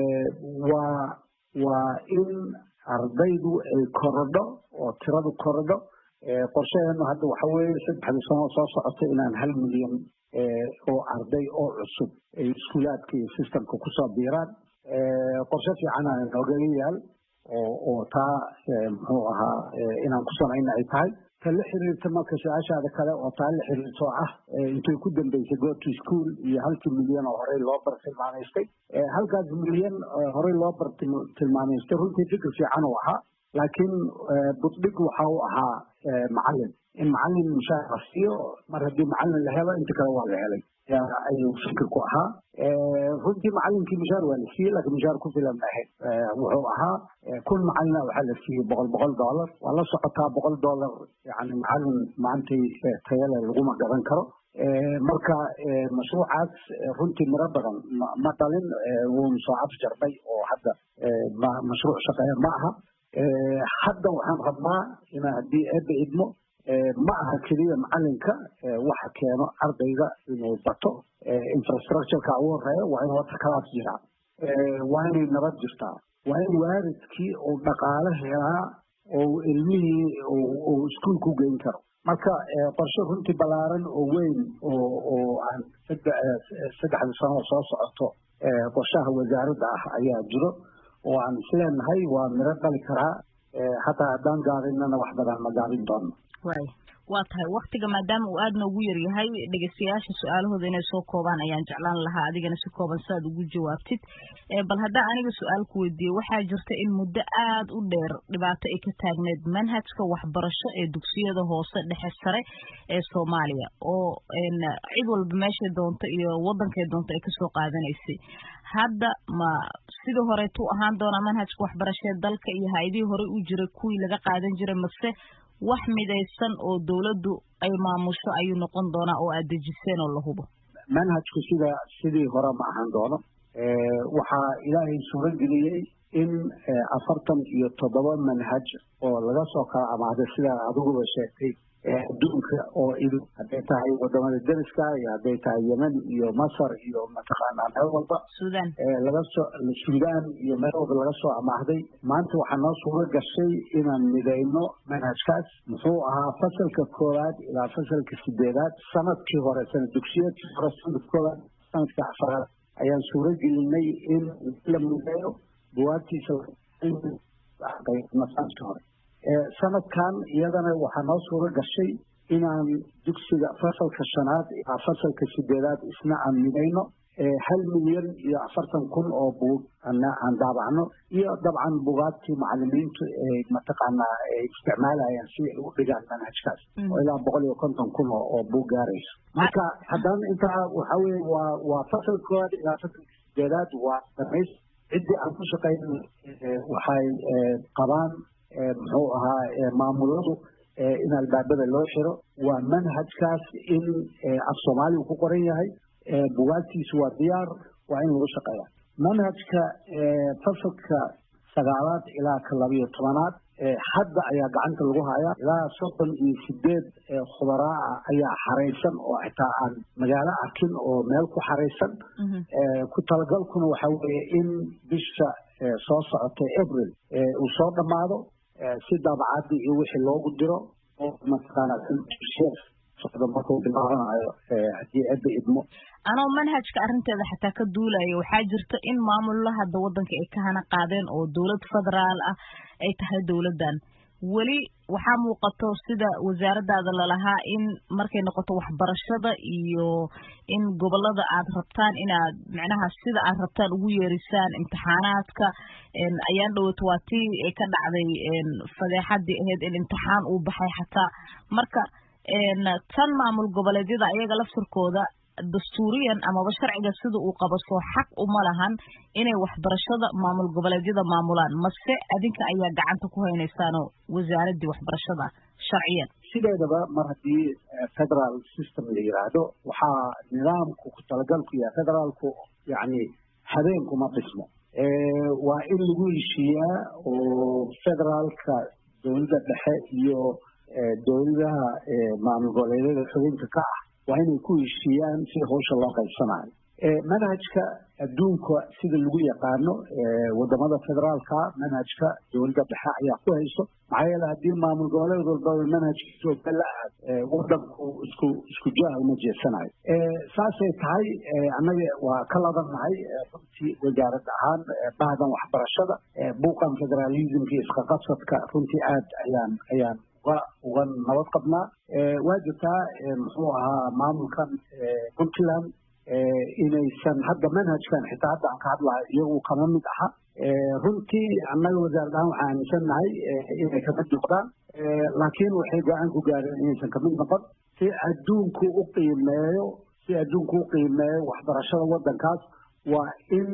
S14: waa waa in ardaydu ay korodho oo tiradu korodho qorshaheenu hadda waxa weeye saddexdii sano soo socota inaan hal milyan oo arday oo cusub ay iskuulaadka iyo systemka kusoo biiraan qorshe fiicana noogaga yaal oo oo taa muxuu ahaa inaan ku samayna ay tahay ta la xiriirta marka su-aashaada kale oo taa la xiriirto ah intay ku dambeysay goorto school iyo halkii milyan oo horey loo bar tilmaamaystay halkaas milyan horey loo bar tilmaamaystay runtii fikir fiican uu ahaa laakiin buddhig waxa uu ahaa macalin in macalin mushaar la siiyo mar haddii macalin la helo inta kale waa la helay ayuu fikirku ahaa runtii macalinkii mushaar waa la siiyey laakiin mushaar ku filan ma ahayd wuxuu ahaa kun macalina waxaa la siiyey boqol boqol dollar waa la socotaa boqol dollar yani macalin maantay tayale laguma gadan karo marka mashruucaas runtii miro badan ma dhalin wuuna soo afjarnay oo hadda mashruuc shaqeeya ma aha hadda waxaan rabnaa ina haddii eebba idmo ma aha keliya macalinka waxa keeno ardayga inuu bato infrastructureka ugu horeeya waa in wata kalaas jiraa waa inay nabad jirtaa waa in waalidkii uu dhaqaale helaa oo ilmihii uu iskuol ku geyn karo marka qorshe runtii ballaaran oo weyn oo oo aan saddexda sano soo socoto qorshaha wasaaradda ah ayaa jiro oo aan isleenahay waa miro dhali karaa hataa haddaan gaarinana wax badan ma gaarin doono
S2: waa tahay waktiga maadaama uu aada noogu yaryahay dhegeystayaasha su-aalahooda inay soo koobaan ayaan jeclaan lahaa adigana si kooban si aad ugu jawaabtid bal haddaan aniga su-aal ku weydiiye waxaa jirta in muddo aada u dheer dhibaato ay ka taagneed manhajka waxbarasho ee dugsiyada hoose dhexe sare ee soomaaliya oo cid walba meeshay doonto iyo wadankay doonto ay kasoo qaadanaysay hadda ma sidii horeetu ahaan doonaa manhajka waxbarashee dalka iyo ha-idihii horey u jiray kuwii laga qaadan jiray mase wax midaysan oo dawladdu ay maamusho ayuu noqon doonaa oo aad dejiseen oo la hubo
S14: manhajku sida sidii hore ma ahaan doono waxaa ilaahay suuro geliyey in afartan iyo toddoba manhaj oo laga soo kala amaahday sidaa adiguba sheegtay adduunka oo idu hadday tahay wadamada deriska iyo hadday tahay yemen iyo masar iyo mataqaanaa meel walba
S2: sudan
S14: laga soo suudaan iyo meel walba laga soo amaahday maanta waxaa noo suuro gashay inaan midayno manhajkaas muxuu ahaa fasalka koowaad ilaa fasalka sideedaad sanadkii hore sanad dugsiyeedkii hore sanadka koowaad sanadka afaraad ayaan suuro gelinay in la mudeeyo buwaagtiisa masaajka hore sanadkan iyadana waxaa noo suuro gashay inaan dugsiga fasalka shanaad ilaa fasalka sideedaad isna aan midayno hal milyan iyo afartan kun oo buug aan daabacno iyo dabcan bugaagtii macalimiintu mataqaanaa ay isticmaalayaan si ay u dhigaan manhajkaas oo ilaa boqol iyo konton kun oo buug gaarayso marka haddana intaa waxa weye waa waa fasalka koowaad ilaa fasalka sideedaad waa dhamays ciddii aan ku shaqayn waxay qabaan muxuu ahaa maamuladu in albaabada loo xiro waa manhajkaas in af soomaaligu ku qoran yahay bugaagtiisu waa diyaar waa in lagu shaqeeya manhajka fasalka sagaalaad ilaa ka labiyo tobanaad hadda ayaa gacanta lagu hayaa ilaa soddon iyo sideed khubaraa ah ayaa xaraysan oo xitaa aan magaalo arkin oo meel ku xaraysan ku talagalkuna waxa weeye in bisha soo socotay april uu soo dhammaado si daabacadii iyo wixii loogu diro oo mataqaana socdo markuu bilaabanayo haddii cidda idmo
S2: anoo manhajka arrinteeda xataa ka duulaya waxaa jirta in maamullo hadda waddanka ay ka hana qaadeen oo dowlad federaal ah ay tahay dowladdan weli waxaa muuqato sida wasaaradaada lalahaa in markay noqoto waxbarashada iyo in gobolada aad rabtaan inaad macnaha sida aad rabtaan ugu yeerisaan imtixaanaadka ayaan dhowaato waa tii ay ka dhacday fadeexadii ahayd in imtixaan uu baxay xataa marka tan maamul goboleedyada ayaga laftirkooda dastuuriyan amaba sharciga sida uu qabaso xaq uma lahan inay waxbarashada maamul goboleedyada maamulaan mase adinka ayaa gacanta ku haynaysaanoo wasaaradii waxbarashada sharciyan
S14: sideedaba mar haddii federal system la yiraahdo waxaa nidaamku ku talagalku yahay federaalku yacni habeenkuma dhismo waa in lagu heshiiyaa oo federaalka dowladda dhexe iyo dowladaha maamul goboleedyada xubinka ka ah waa inay ku heshiiyaan si hawsha loo qaybsanayo manhajka adduunka sida lagu yaqaano wadamada federaalka manhajka dowladda dhexe ayaa ku hayso maxaa yeele haddii maamul goboleed walbaba manhajkiisa la aad wadanku isku isku jaha uma jeesanayo saasay tahay annaga waa ka labannahay runtii wasaarad ahaan bahdan waxbarashada buuqan federalismka isqaqabsadka runtii aad ayaan ayaan uga uga nabad qabnaa waa jirtaa muxuu ahaa maamulkan puntland inaysan hadda manhajkan xitaa hadda aan ka hadlahay iyagu kama mid aha runtii annaga wasaarad ahaan waxaan aaminsannahay inay kamid noqdaan laakiin waxay go-aan ku gaareen inaysan kamid noqon si adduunku u qiimeeyo si adduunku u qiimeeyo waxbarashada waddankaas waa in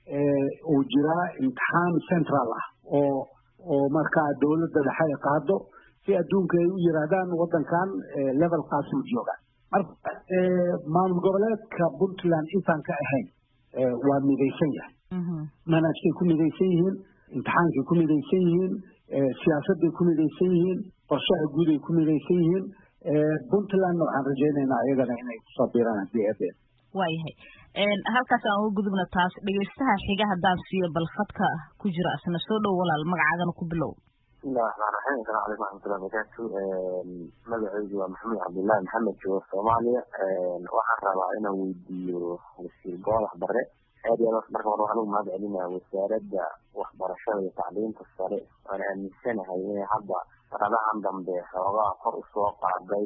S14: uu jiraa imtixaan central ah oo oo markaa dowladda dhexe ay qaado si adduunka ay u yiraahdaan waddankan levelkaasuu joogaan marka maamul goboleedka puntland intaan ka ahayn waa midaysan yahay manhajkay ku midaysan yihiin imtixaankay ku midaysan yihiin siyaasadday ku midaysan yihiin qorshaha guud ay ku midaysan yihiin puntlandna waxaan rajaynaynaa iyagana inay kusoo biiraan haddii eebeen
S2: waayahay halkaas aan uga gudubna taas dhegeystaha xiga haddaan siiyo bal khadka ku jira asna soo dhow walaal magacaagana ku bilow
S17: bismillahi raxmaan raxiim asalamu calaykum waxmatullahi barakatu magacaygu waa maxamed cabdullaahi maxamed joogo soomaaliya waxaan rabaa inaan weydiiyo wasiir goolax bare aad iyo aad marka hore waxaan ugu mahad celinaya wasaaradda waxbarashada iyo tacliinta sare waan aaminsanahay inay hadda sanadahan dambe xoogaa kor usoo qaaday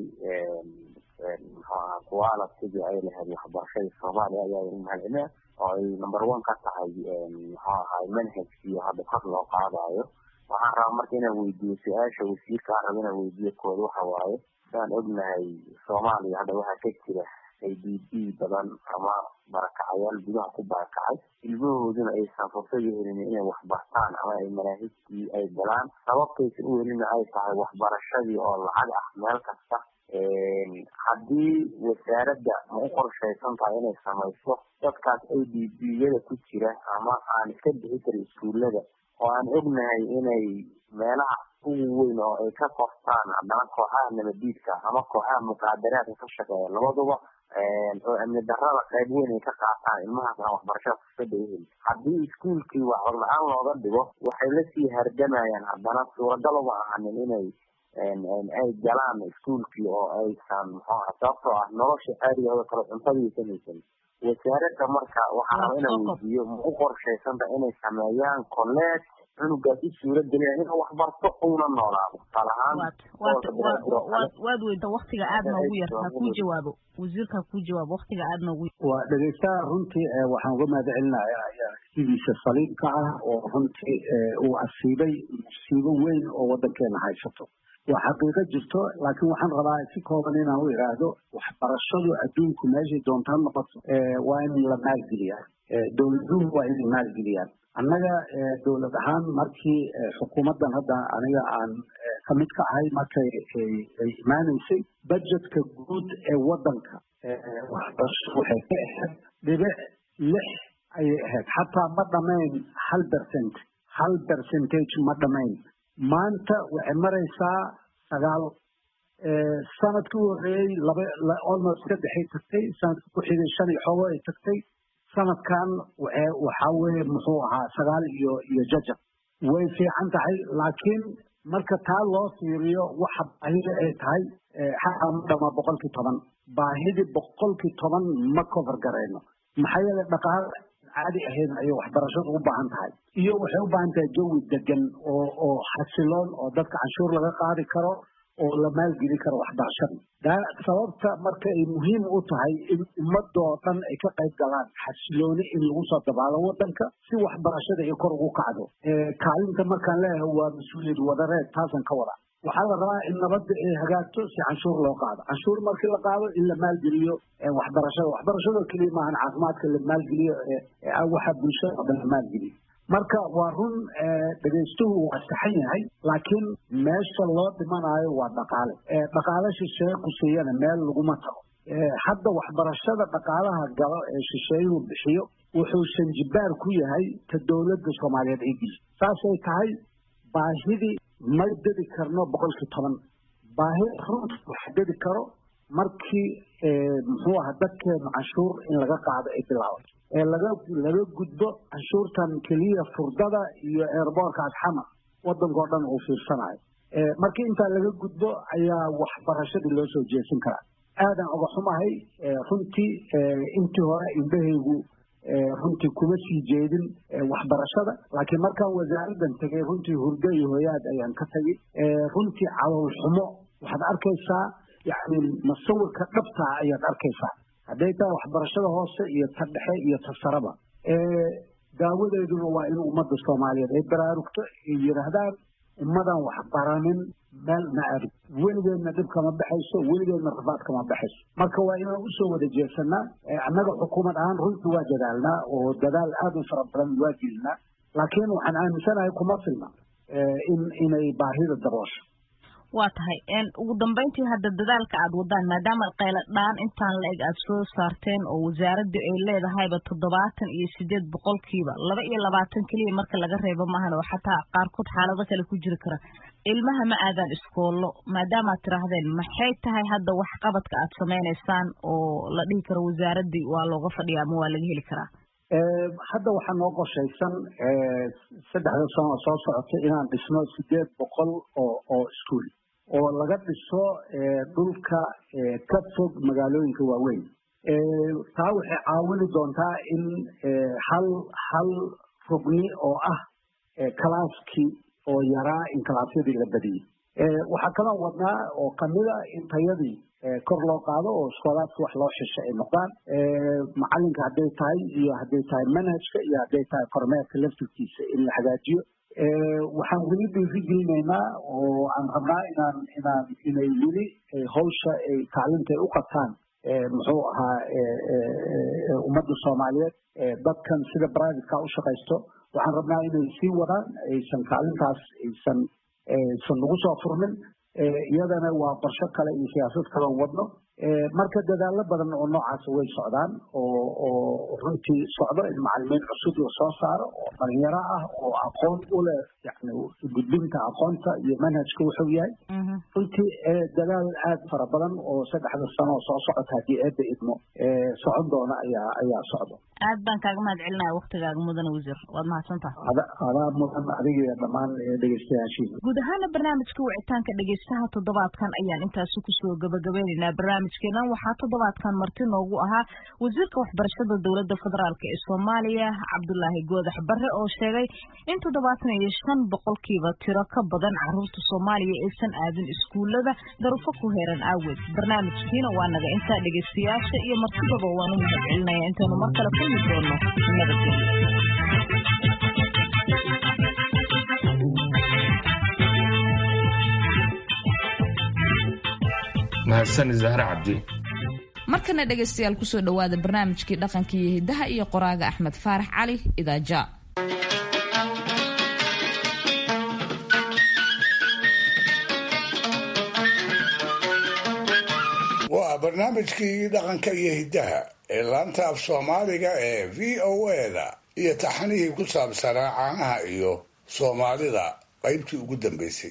S17: kuwaala sidii ay lahayd waxbarashada soomaaliya ayaa ugu mahad celinaya oo ay number one ka tahay muxuu ahay manhajkii hadda kor loo qaadayo waxaan rabaa marka inaan weydiiyo su-aasha wasiirka aan raba inaan weydiiyo kooda waxa waaye sidaan ognahay soomaaliya hadda waxaa ka jira a d b badan ama barakacayaal gudaha ku barakacay ilmahooduna aysan fursadi helin inay waxbartaan ama ay manaahijtii ay galaan sababtaysan u helina ay tahay waxbarashadii oo lacag ah meel kasta haddii wasaaradda ma u qorshaysan tahay inay samayso dadkaas a d b yada ku jira ama aan iska bixi karin iskuullada oo aan ognahay inay meelaha ugu weyn oo ay ka qoftaan haddana kooxaha nabadiidka ama kooxaha muqaadaraadka ka shaqeeya labaduba oo amni darada qayb weyn ay ka qaataan ilmahaas aan waxbarashada fursada u helin haddii iskuulkii waxbar la-aan looga dhigo waxay lasii hardamayaan haddana suuragal uma ahanin inay ay galaan iskuulkii oo aysan muxuu aha sababtoo ah nolosha caadiga oo kale cuntadiisan haysan wasaaradda marka waxaa raba inaan weydiiyo ma u qorshaysanta inay sameeyaan colleeg cunugaas u suura geliya inuu wax barto una noolaado tusaale ahaan
S2: waad weynta waktiga aad noogu yar ha kuu jawaabo wasiirka kuu jawaabo waktiga aad noogu
S14: waa dhegeystaha runtii waxaan uga mahad celinayaa sidiisa saliibka ah oo runtii uu asiibay musiibo weyn oo wadankeena haysato waa xaqiiqo jirto laakiin waxaan rabaa si kooban inaan u idhaahdo waxbarashadu adduunku meeshay doonta ha noqoto waa in la maalgeliyaa dowladuhu waa inay maalgeliyaan annaga dowlad ahaan markii xukuumaddan hadda aniga aan ka mid ka ahay markay ay imaaneysay budgetka guud ee wadanka waxbarasho waxay ka ahayd dhibic lix ayay ahayd xataa ma dhamayn hal percent hal percentage ma dhamayn maanta waxay maraysaa sagaal sanadkii u horreeyey laba almost saddexay tagtay sanadka ku xigay shan iyo xoogo ay tagtay sanadkan waxaa weeye muxuu ahaa sagaal iyo iyo jajab way fiican tahay laakiin marka taa loo fiiriyo waxa baahida ay tahay xataa ma dhama boqolkii toban baahidii boqolkii toban ma cover garayno maxaa yeele dhaqaale caadi ahayn ayay waxbarashadu u baahan tahay iyo waxay u baahan tahay jawi degan oo oo xasiloon oo dadka canshuur laga qaadi karo oo la maalgeli karo waxbarashada sababta marka ay muhiim u tahay in ummadoo dhan ay ka qayb galaan xasilooni in lagu soo dabaalo wadanka si waxbarashada ay kor ugu kacdo kaalinta markaan leeyahay waa mas-uuliyad wadareed taasan ka wada waxaa la rabaa in nabadda ay hagaagto si canshuur loo qaado canshuur markii la qaado in la maalgeliyo waxbarashada waxbarashada keliya maahan caafimaadka la maalgeliyo waxa bulshada oo dhan la maalgeliyo marka waa run dhegaystuhu waa saxan yahay laakiin meesha loo dhimanayo waa dhaqaale dhaqaale shisheeye kusiiyana meel laguma tago hadda waxbarashada dhaqaalaha galo ee shisheeyuhu bixiyo wuxuu shanjibaar ku yahay ta dowladda soomaaliyeed ay geli saasay tahay baahidii ma dedi karno boqolkii toban baahi runta waxa dedi karo markii muxuu aha dadkeenu canshuur in laga qaado ay bilaabato ee laga laga gudbo canshuurtan keliya furdada iyo eerboorka asxama wadankao dhan uu fiirsanayo markii intaa laga gudbo ayaa waxbarashadii loo soo jeesin karaa aadan oga xumahay runtii intii hore indhahaygu runtii kuma sii jeedin waxbarashada laakiin markaan wasaaraddan tegay runtii hurdo iyo hoyaad ayaan ka tagay runtii calool xumo waxaad arkaysaa yani masawirka dhabtaa ayaad arkaysaa hadday tahay waxbarashada hoose iyo ta dhexe iyo ta saraba daawadeeduna waa in ummadda soomaaliyeed ay baraarugto ay yidhaahdaan ummadan waxbaranin meel ma aadin weligeedna dhib kama baxayso weligeedna rafaad kama baxayso marka waa inaan usoo wada jeesanaa annaga xukuumad ahaan runtii waa dadaalnaa oo dadaal aada u fara badan waa gelinaa laakiin waxaan aaminsanahay kuma filna in inay baahida daboosho
S2: waa tahay ugu dambeyntii hadda dadaalka aad wadaan maadaama qayla dhaan intaan la eg aad soo saarteen oo wasaaraddu ay leedahayba toddobaatan iyo sideed boqolkiiba laba iyo labaatan keliya marka laga reebo maahan oo xataa qaarkood xaalado kale ku jiri kara ilmaha ma aadaan iskoollo maadaama aad tidhaahdeen maxay tahay hadda waxqabadka aad samaynaysaan oo la dhihi karo wasaaraddii waa looga fadhiya ama waa laga heli karaa
S14: hadda waxaa noo qorshaysan saddexda sano oo soo socota inaan dhisno sideed boqol oo oo iskuol oo laga dhiso dhulka ka fog magaalooyinka waaweyn taa waxay caawini doontaa in hal hal rugni oo ah kalaaskii oo yaraa in kalaasyadii la badiyey waxaa kaloo wadnaa oo kamida in tayadii kor loo qaado oo iskoolaadka wax loo xisho ay noqdaan macalinka hadday tahay iyo hadday tahay manhajka iyo hadday tahay kormeerka laftirkiisa in la hagaajiyo waxaan weli dhiiri gelinaynaa oo aan rabnaa inaan inaan inay weli hawsha ay kaalinta ay u qabtaan muxuu ahaa ummadda soomaaliyeed dadkan sida privateka u shaqaysto waxaan rabnaa inay sii wadaan aysan kaalintaas aysan aysan nagu soo furmin iyadana waa qorsho kale iyo siyaasad kale oo wadno marka dadaalo badan oo noocaas way socdaan oo oo runtii socdo in macalimiin cusub la soo saaro oo dhalinyaro ah oo aqoon u leh yani gudbinta aqoonta iyo manhajka wuxuu yahay runtii dadaal aad fara badan oo saddexda sano oo soo socota haddii eedda idmo socon doona ayaa ayaa socdo
S2: aad baan kaaga mahad celinaya waktigaaga mudane wasiir waad mahadsantaha
S14: adaa mudan adiga iyo dhammaan dhegeystayaashiina
S2: guud ahaana barnaamijka wicitaanka dhegeystaha toddobaadkan ayaan intaasi kusoo gabagabeynaynaa barnaamij barnaamijkeenan waxaa toddobaadkan marti noogu ahaa wasiirka waxbarashada dowladda federaalk ee soomaaliya cabdulaahi goodax barre oo sheegay in toddobaatan iyo shan boqolkiiba tiro ka badan caruurta soomaaliya aysan aadin iskuulada darufo ku heeran aaweed barnaamijkiina waa naga intaa dhegeystayaasha iyo martidaba waan u mahad celinaya intaynu mar kale kulmi doono nabadgelyo
S1: mahadsan zahre cabdi
S2: markana dhegaystayaal kusoo dhowaada barnaamijkii dhaqanka iyo hidaha iyo qoraaga axmed faarax cali idaaja
S4: waa barnaamijkii dhaqanka iyo hiddaha ee laanta af soomaaliga ee v o eda iyo taxanihii ku saabsanaa caanaha iyo soomaalida qaybtii ugu dambaysay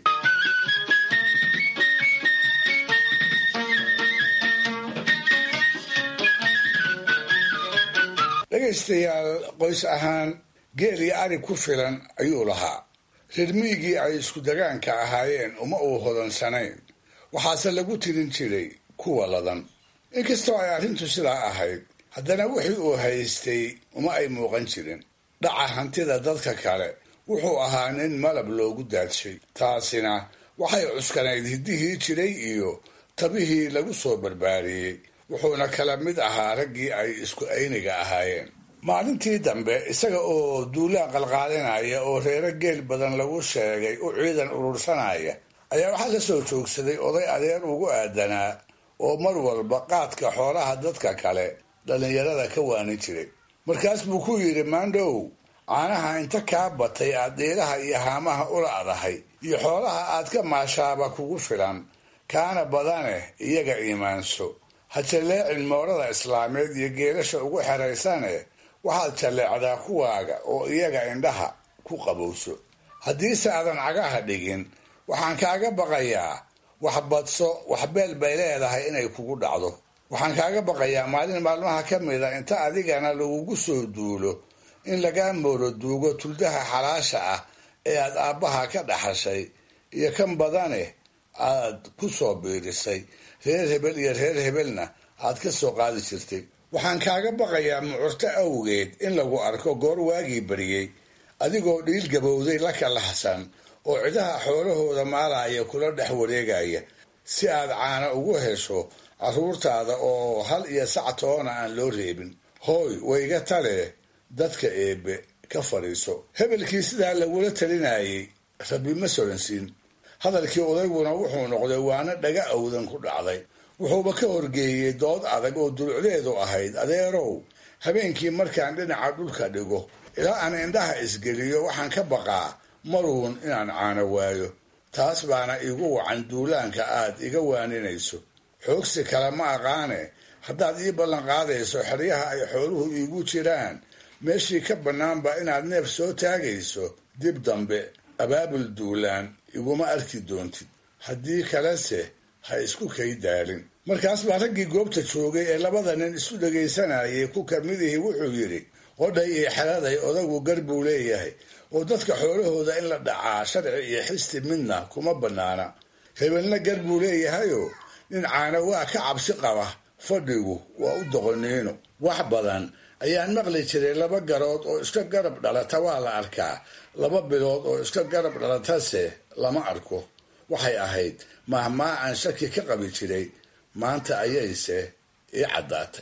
S4: dhegaystayaal qoys ahaan geel iyo ari ku filan ayuu lahaa reer miigii ay isku dagaanka ahaayeen uma uu hodansanayn waxaase lagu tirin jiray kuwa ladan inkastoo ay arrintu sidaa ahayd haddana wixii uu haystay uma ay muuqan jirin dhaca hantida dadka kale wuxuu ahaa nin malab loogu daadshay taasina waxay cuskanayd hiddihii jiray iyo tabihii lagu soo barbaariyey wuxuuna kala mid ahaa raggii ay isku ayniga ahaayeen maalintii dambe isaga oo duulaan qalqaalinaya oo reero geel badan lagu sheegay u ciidan urursanaya ayaa waxaa la soo joogsaday oday adeer ugu aadanaa oo mar walba qaadka xoolaha dadka kale dhallinyarada ka waanin jiray markaas buu ku yidhi maandhow caanaha inta kaa batay aad dhiiraha iyo haamaha ula adahay iyo xoolaha aad ka maashaaba kugu filan kaana badaneh iyaga iimaanso ha jalleecin moorada islaameed iyo geelasha ugu xeraysane waxaad jalleecdaa kuwaaga oo iyaga indhaha ku qabowso haddiise aadan cagaha dhigin waxaan kaaga baqayaa wax badso wax beel bay leedahay inay kugu dhacdo waxaan kaaga baqayaa maalin maalmaha ka mida inta adigana lagugu soo duulo in lagaa mooro duugo tuldaha xalaasha ah ee aad aabbaha ka dhaxashay iyo kan badane aad ku soo biirisay reer hebel iyo reer hebelna aad ka soo qaadi jirtay waxaan kaaga baqayaa mucurto awgeed in lagu arko goor waagii bariyey adigoo dhiil gabowday la kalahsan oo cidaha xoolahooda maalaya kula dhex wareegaya si aad caana ugu hesho carruurtaada oo hal iyo sac toona aan loo reebin hooy wayga tale dadka eebbe ka fadhiiso hebelkii sidaa lagula talinayay rabi ma soransiin hadalkii odayguna wuxuu noqday waana dhaga awdan ku dhacday wuxuuba ka horgeeyey dood adag oo dulucdeedu ahayd adeerow habeenkii markaan dhinaca dhulka dhigo ilaa aan indhaha isgeliyo waxaan ka baqaa maruun inaan caano waayo taas baana iigu wacan duulaanka aad iga waaninayso xoogsi kale ma aqaane haddaad ii ballanqaadayso xeryaha ay xooluhu iigu jiraan meeshii ka bannaanba inaad neef soo taagayso dib dambe abaabul duulaan iguma arki doontid haddii kalese ha isku kay daalin markaas baa raggii goobta joogay ee labada nin isu dhegaysanayay ku kamidihii wuxuu yidhi qodhay iyo xeladay odagu gar buu leeyahay oo dadka xoolahooda in la dhacaa sharci iyo xisti midna kuma bannaana hebelna gar buu leeyahayoo nin caana waa ka cabsi qaba fadhigu waa u doqoniino wax badan ayaan maqli jiray laba garood oo iska garab dhalata waa la arkaa laba bilood oo iska garab dhalatase lama arko waxay ahayd mahmaa aan shaki ka qabi jiray maanta ayayse ii caddaatay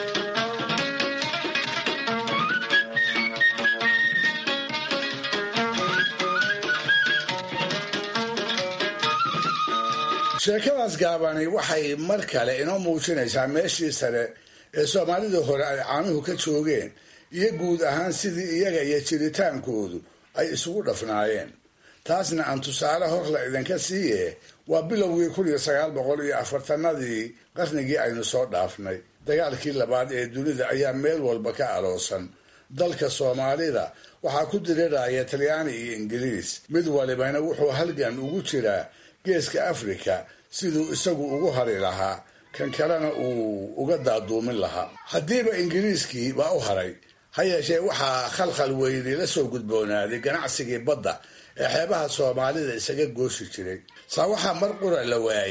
S4: sheekadaas gaabani waxay mar kale inoo muujinaysaa meeshii sare ee soomaalidii hore ay caanuhu ka joogeen iyo guud ahaan sidii iyaga iyo jiritaankoodu ay isugu dhafnaayeen taasna aan tusaale hor la idinka siiye waa bilowgii kun iyo sagaal boqol iyo afartanadii qarnigii aynu soo dhaafnay dagaalkii labaad ee dunida ayaa meel walba ka aloosan dalka soomaalida waxaa ku diriraya talyaani iyo ingiriis mid walibana wuxuu halgan ugu jiraa geeska afrika siduu isagu ugu hari lahaa kan kalena uu uga daaduumin lahaa haddiiba ingiriiskii baa u haray ha yeeshee waxaa khalkhal weyni la soo gudboonaaday ganacsigii badda ee xeebaha soomaalida isaga gooshi jiray saa waxaa mar qura la waayey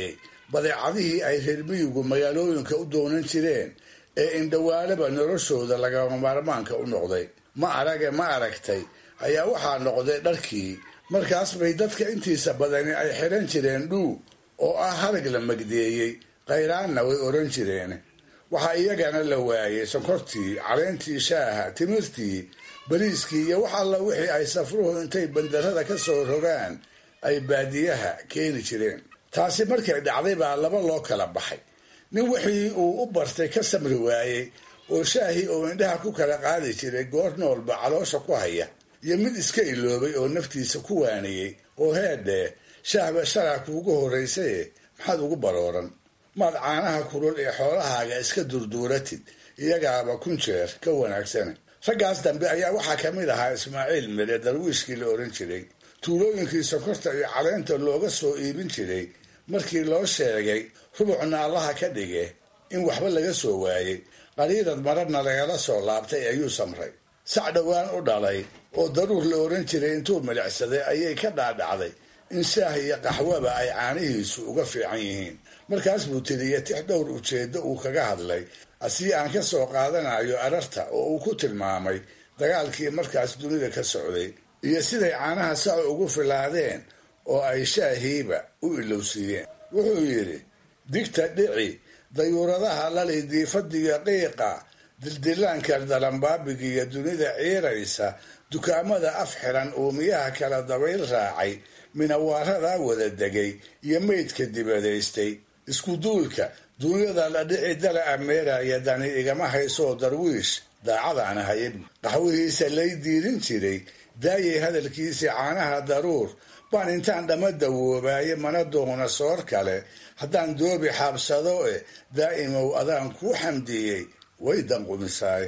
S4: badeecadihii ay reer miyigu magaalooyinka u doonan jireen ee indhawaalaba noloshooda lagama maarmaanka u noqday ma arage ma aragtay ayaa waxaa noqday dharkii markaas bay dadka intiisa badani ay xidhan jireen dhuu oo ah harag la magdeeyey khayraanna way odhan jireen waxaa iyagana la waayey sonkortii caleentii shaaha timirtii bariiskii iyo wax alla wixii ay safruhu intay bandarada ka soo rogaan ay baadiyaha keeni jireen taasi markay dhacday baa laba loo kala baxay nin wixii uu u bartay ka samri waayey oo shaahii oo indhaha ku kala qaadi jiray goor noolba caloosha ku haya iyo mid iska iloobay oo naftiisa ku waaniyey oo heedhee shaahba shalaa kuugu horraysaye maxaad ugu barooran maad caanaha kulul ee xoolahaaga iska durduuratid iyagaaba kun jeer ka wanaagsana raggaas dambe ayaa waxaa ka mid ahaa ismaaciil mire darwiishkii la odhan jiray tuulooyinkii sokorta iyo caleenta looga soo iibin jiray markii loo sheegay rubucna allaha ka dhige in waxba laga soo waayey qariirad mararna lagala soo laabtay ayuu samray sac dhowaan u dhalay oo daruur la odhan jiray intuu milicsaday ayay ka dhaadhacday in shaah iyo qaxwaba ay caanihiisu uga fiican yihiin markaas buu tiriya tix dhowr ujeeddo uu kaga hadlay asii aan ka soo qaadanayo ararta oo uu ku tilmaamay dagaalkii markaas dunida ka socday iyo siday caanaha saco ugu filaadeen oo ay shaahiiba u ilowsiiyeen wuxuu yidhi digta dhici dayuuradaha lali diifadiyo qiiqa dildilaanka dalambaabigiiyo dunida ciiraysa dukaamada af xiran uumiyaha kala dabayl raacay minawaaradaa wada degay iyo meydka dibadaystay isku duulka duunyada la dhici dala ameeraya dani igama haysoo darwiish daacadaana hayab qaxwihiisa lay diirin jiray daayay hadalkiisii caanaha daruur baan intaan dhamma dawoobaaye mana doona soor kale haddaan doobi xaabsado e daa'imow adaan kuu xamdiyey way danqumisaay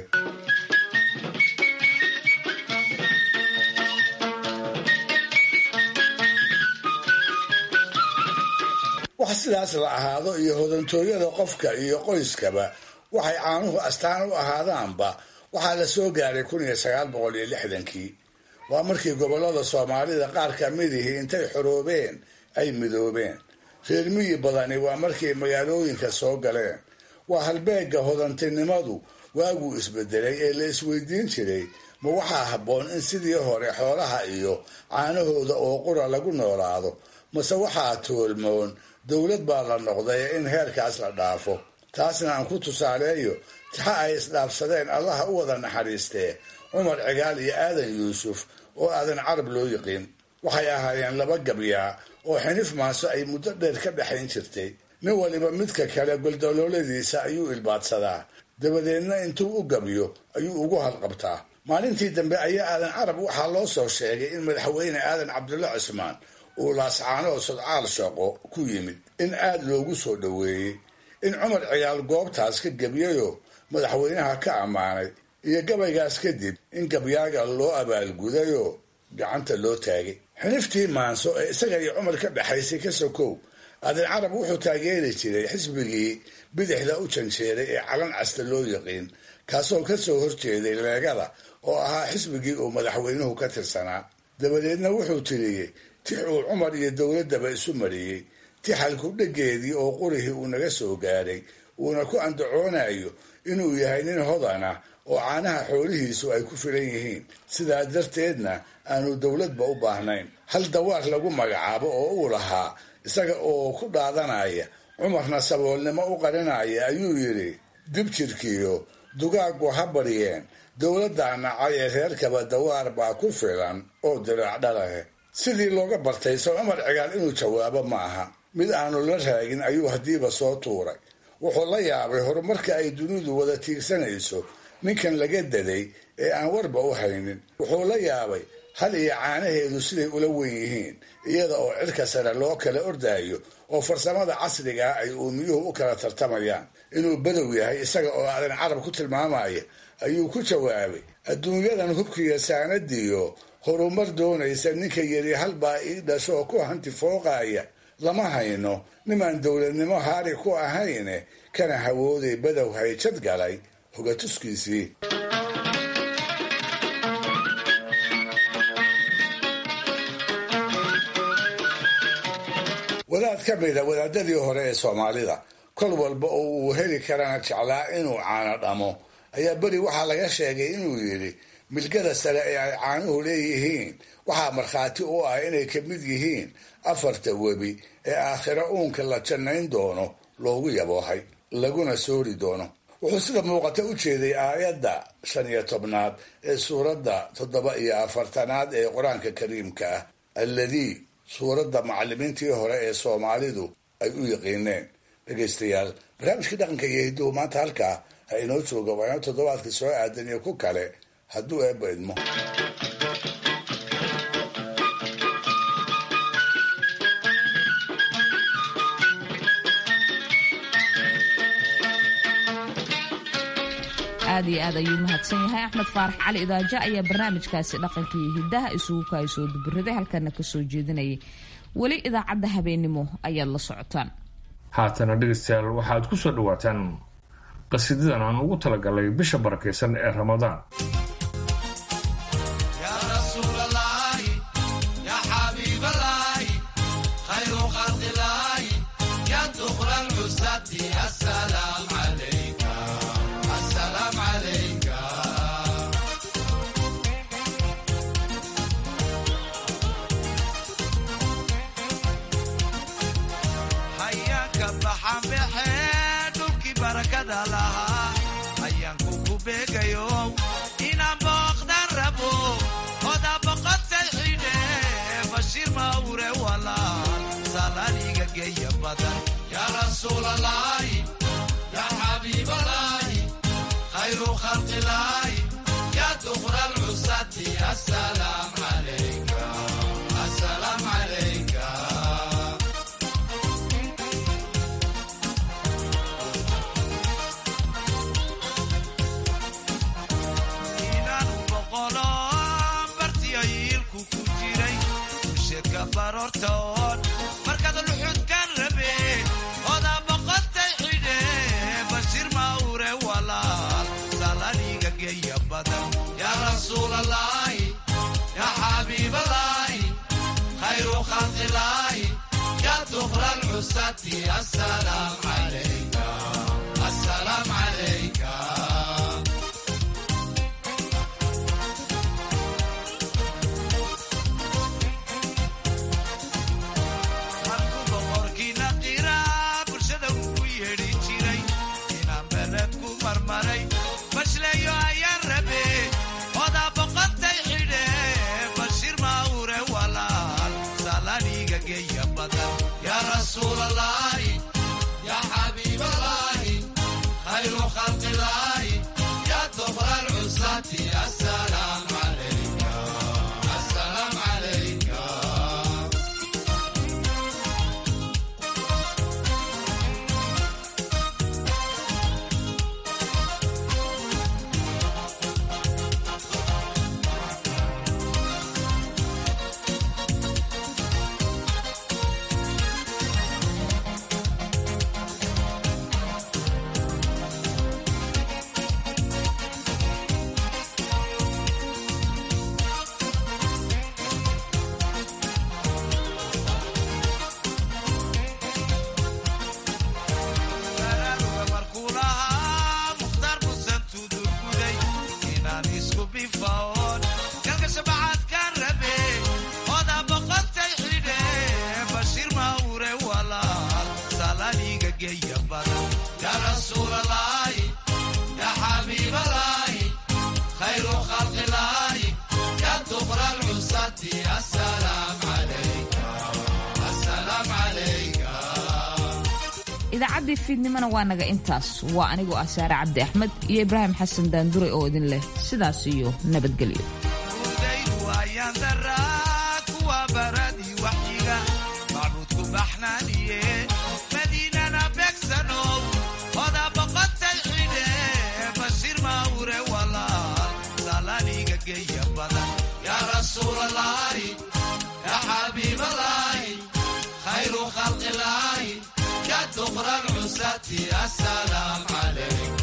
S4: wax sidaas la ahaado iyo hodantooyada qofka iyo qoyskaba waxay caanuhu astaan u ahaadaanba waxaa la soo gaaray kun iyo sagaal boqol iyo lixdankii waa markii gobollada soomaalida qaar ka midihii intay xoroobeen ay midoobeen reer miyi badani waa markay magaalooyinka soo galeen waa halbeegga hodantinimadu waaguu isbedelay ee la isweydiin jiray ma waxaa habboon in sidii hore xoolaha iyo caanahooda oo qura lagu noolaado mase waxaa toolmoon dowlad baa la noqday in heerkaas la dhaafo taasna aan ku tusaaleeyo tixa ay isdhaafsadeen allaha u wada naxariistee cumar cigaal iyo aadan yuusuf oo aadan carab loo yiqiin waxay ahaayeen laba gabyaa oo xinif maaso ay muddo dheer ka dhexayn jirtay nin waliba midka kale goldalooladiisa ayuu ilbaadsadaa dabadeedna intuu u gabyo ayuu ugu halqabtaa maalintii dambe ayaa aadan carab waxaa loo soo sheegay in madaxweyne aadan cabdulla cismaan uu laascaanoo sodcaal shaqo ku yimid in aad loogu soo dhoweeyey in cumar cigaal goobtaas ka gebyayoo madaxweynaha ka ammaanay iyo gabaygaas kadib in gabyaaga loo abaalgudayoo gacanta loo taagay xiniftii maanso ee isaga iyo cumar ka dhexaysay ka sokow aadan carab wuxuu taageeri jiray xisbigii bidixda u janjeeray ee calan casta loo yiqiin kaasoo ka soo horjeeday leegada oo ahaa xisbigii uu madaxweynuhu ka tirsanaa dabadeedna wuxuu tiriyey tix uu cumar iyo dowladdaba isu mariyey tixalku dhegeedii oo qurihii uu naga soo gaaray uuna ku andacoonayo inuu yahay nin hodana oo caanaha xoolihiisu ay ku filan yihiin sidaa darteedna aanu dowladba u baahnayn hal dawaar lagu magacaabo oo uu lahaa isaga oo ku dhaadanaya cumarna saboolnimo u qarinaya ayuu yidhi dib jirkiyo dugaaggu ha baryeen dowladdaa nacay ee reerkaba dawaar baa ku filan oo diraac dhalahe sidii looga bartay soo cumar cigaal inuu jawaabo ma aha mid aanu la raagin ayuu haddiiba soo tuuray wuxuu la yaabay horumarka ay dunidu wada tiigsanayso ninkan laga daday ee aan warba u haynin wuxuu la yaabay hal iyo caanaheedu siday ula wen yihiin iyada oo cirka sare loo kala ordaayo oo farsamada casrigaa ay uumiyuhu u kala tartamayaan inuu badow yahay isaga oo aadan carab ku tilmaamaya ayuu ku jawaabay adduunyadan hubkiiyo saanadiyo horumar doonaysa ninka yiri halbaa ii dhasho oo ku hanti fooqaya lama hayno nimaan dowladnimo haari ku ahayne kana hawooday badow hayjad galay hogatuskiisii wadaad ka mida wadaadadii hore ee soomaalida kol walba oo uu heli karana jeclaa inuu caano dhamo ayaa beri waxaa laga sheegay inuu yidhi milgada sare ee ay caanuhu leeyihiin waxaa markhaati u ah inay ka mid yihiin afarta webi ee aakhiro uunka la jannayn doono loogu yaboohay laguna soori doono wuxuu sida muuqata u jeeday aayadda shan iyo tobnaad ee suuradda toddoba iyo afartanaad ee qur-aanka kariimka ah alladii suuradda macallimiintii hore ee soomaalidu ay u yaqiineen dhegaystayaal barnaamijkii dhaqanka iyo hidduhu maanta halkaa ha inoo jooga waa inoo toddobaadka soo aadan iyo ku kale hadduu eebba idmo
S2: aad iyo aad ayuu mahadsan yahay axmed faarax cali idaaja ayaa barnaamijkaasi dhaqanka iyo hiddaha isugu kaay soo dubiraday halkana ka soo jeedinayay weli idaacadda habeennimo ayaad la socotaan
S1: haatana dhegaystayaal waxaad ku soo dhawaataan qasiidadan aan ugu talagalay bisha barakaysan ee ramadaan
S2: idaacaddii fiidnimona waa naga intaas waa anigoo ah saare cabdi axmed iyo ibraahim xasan daandure oo idin leh sidaas iyo nabadgelyo
S18: دخل العساة السلام عليك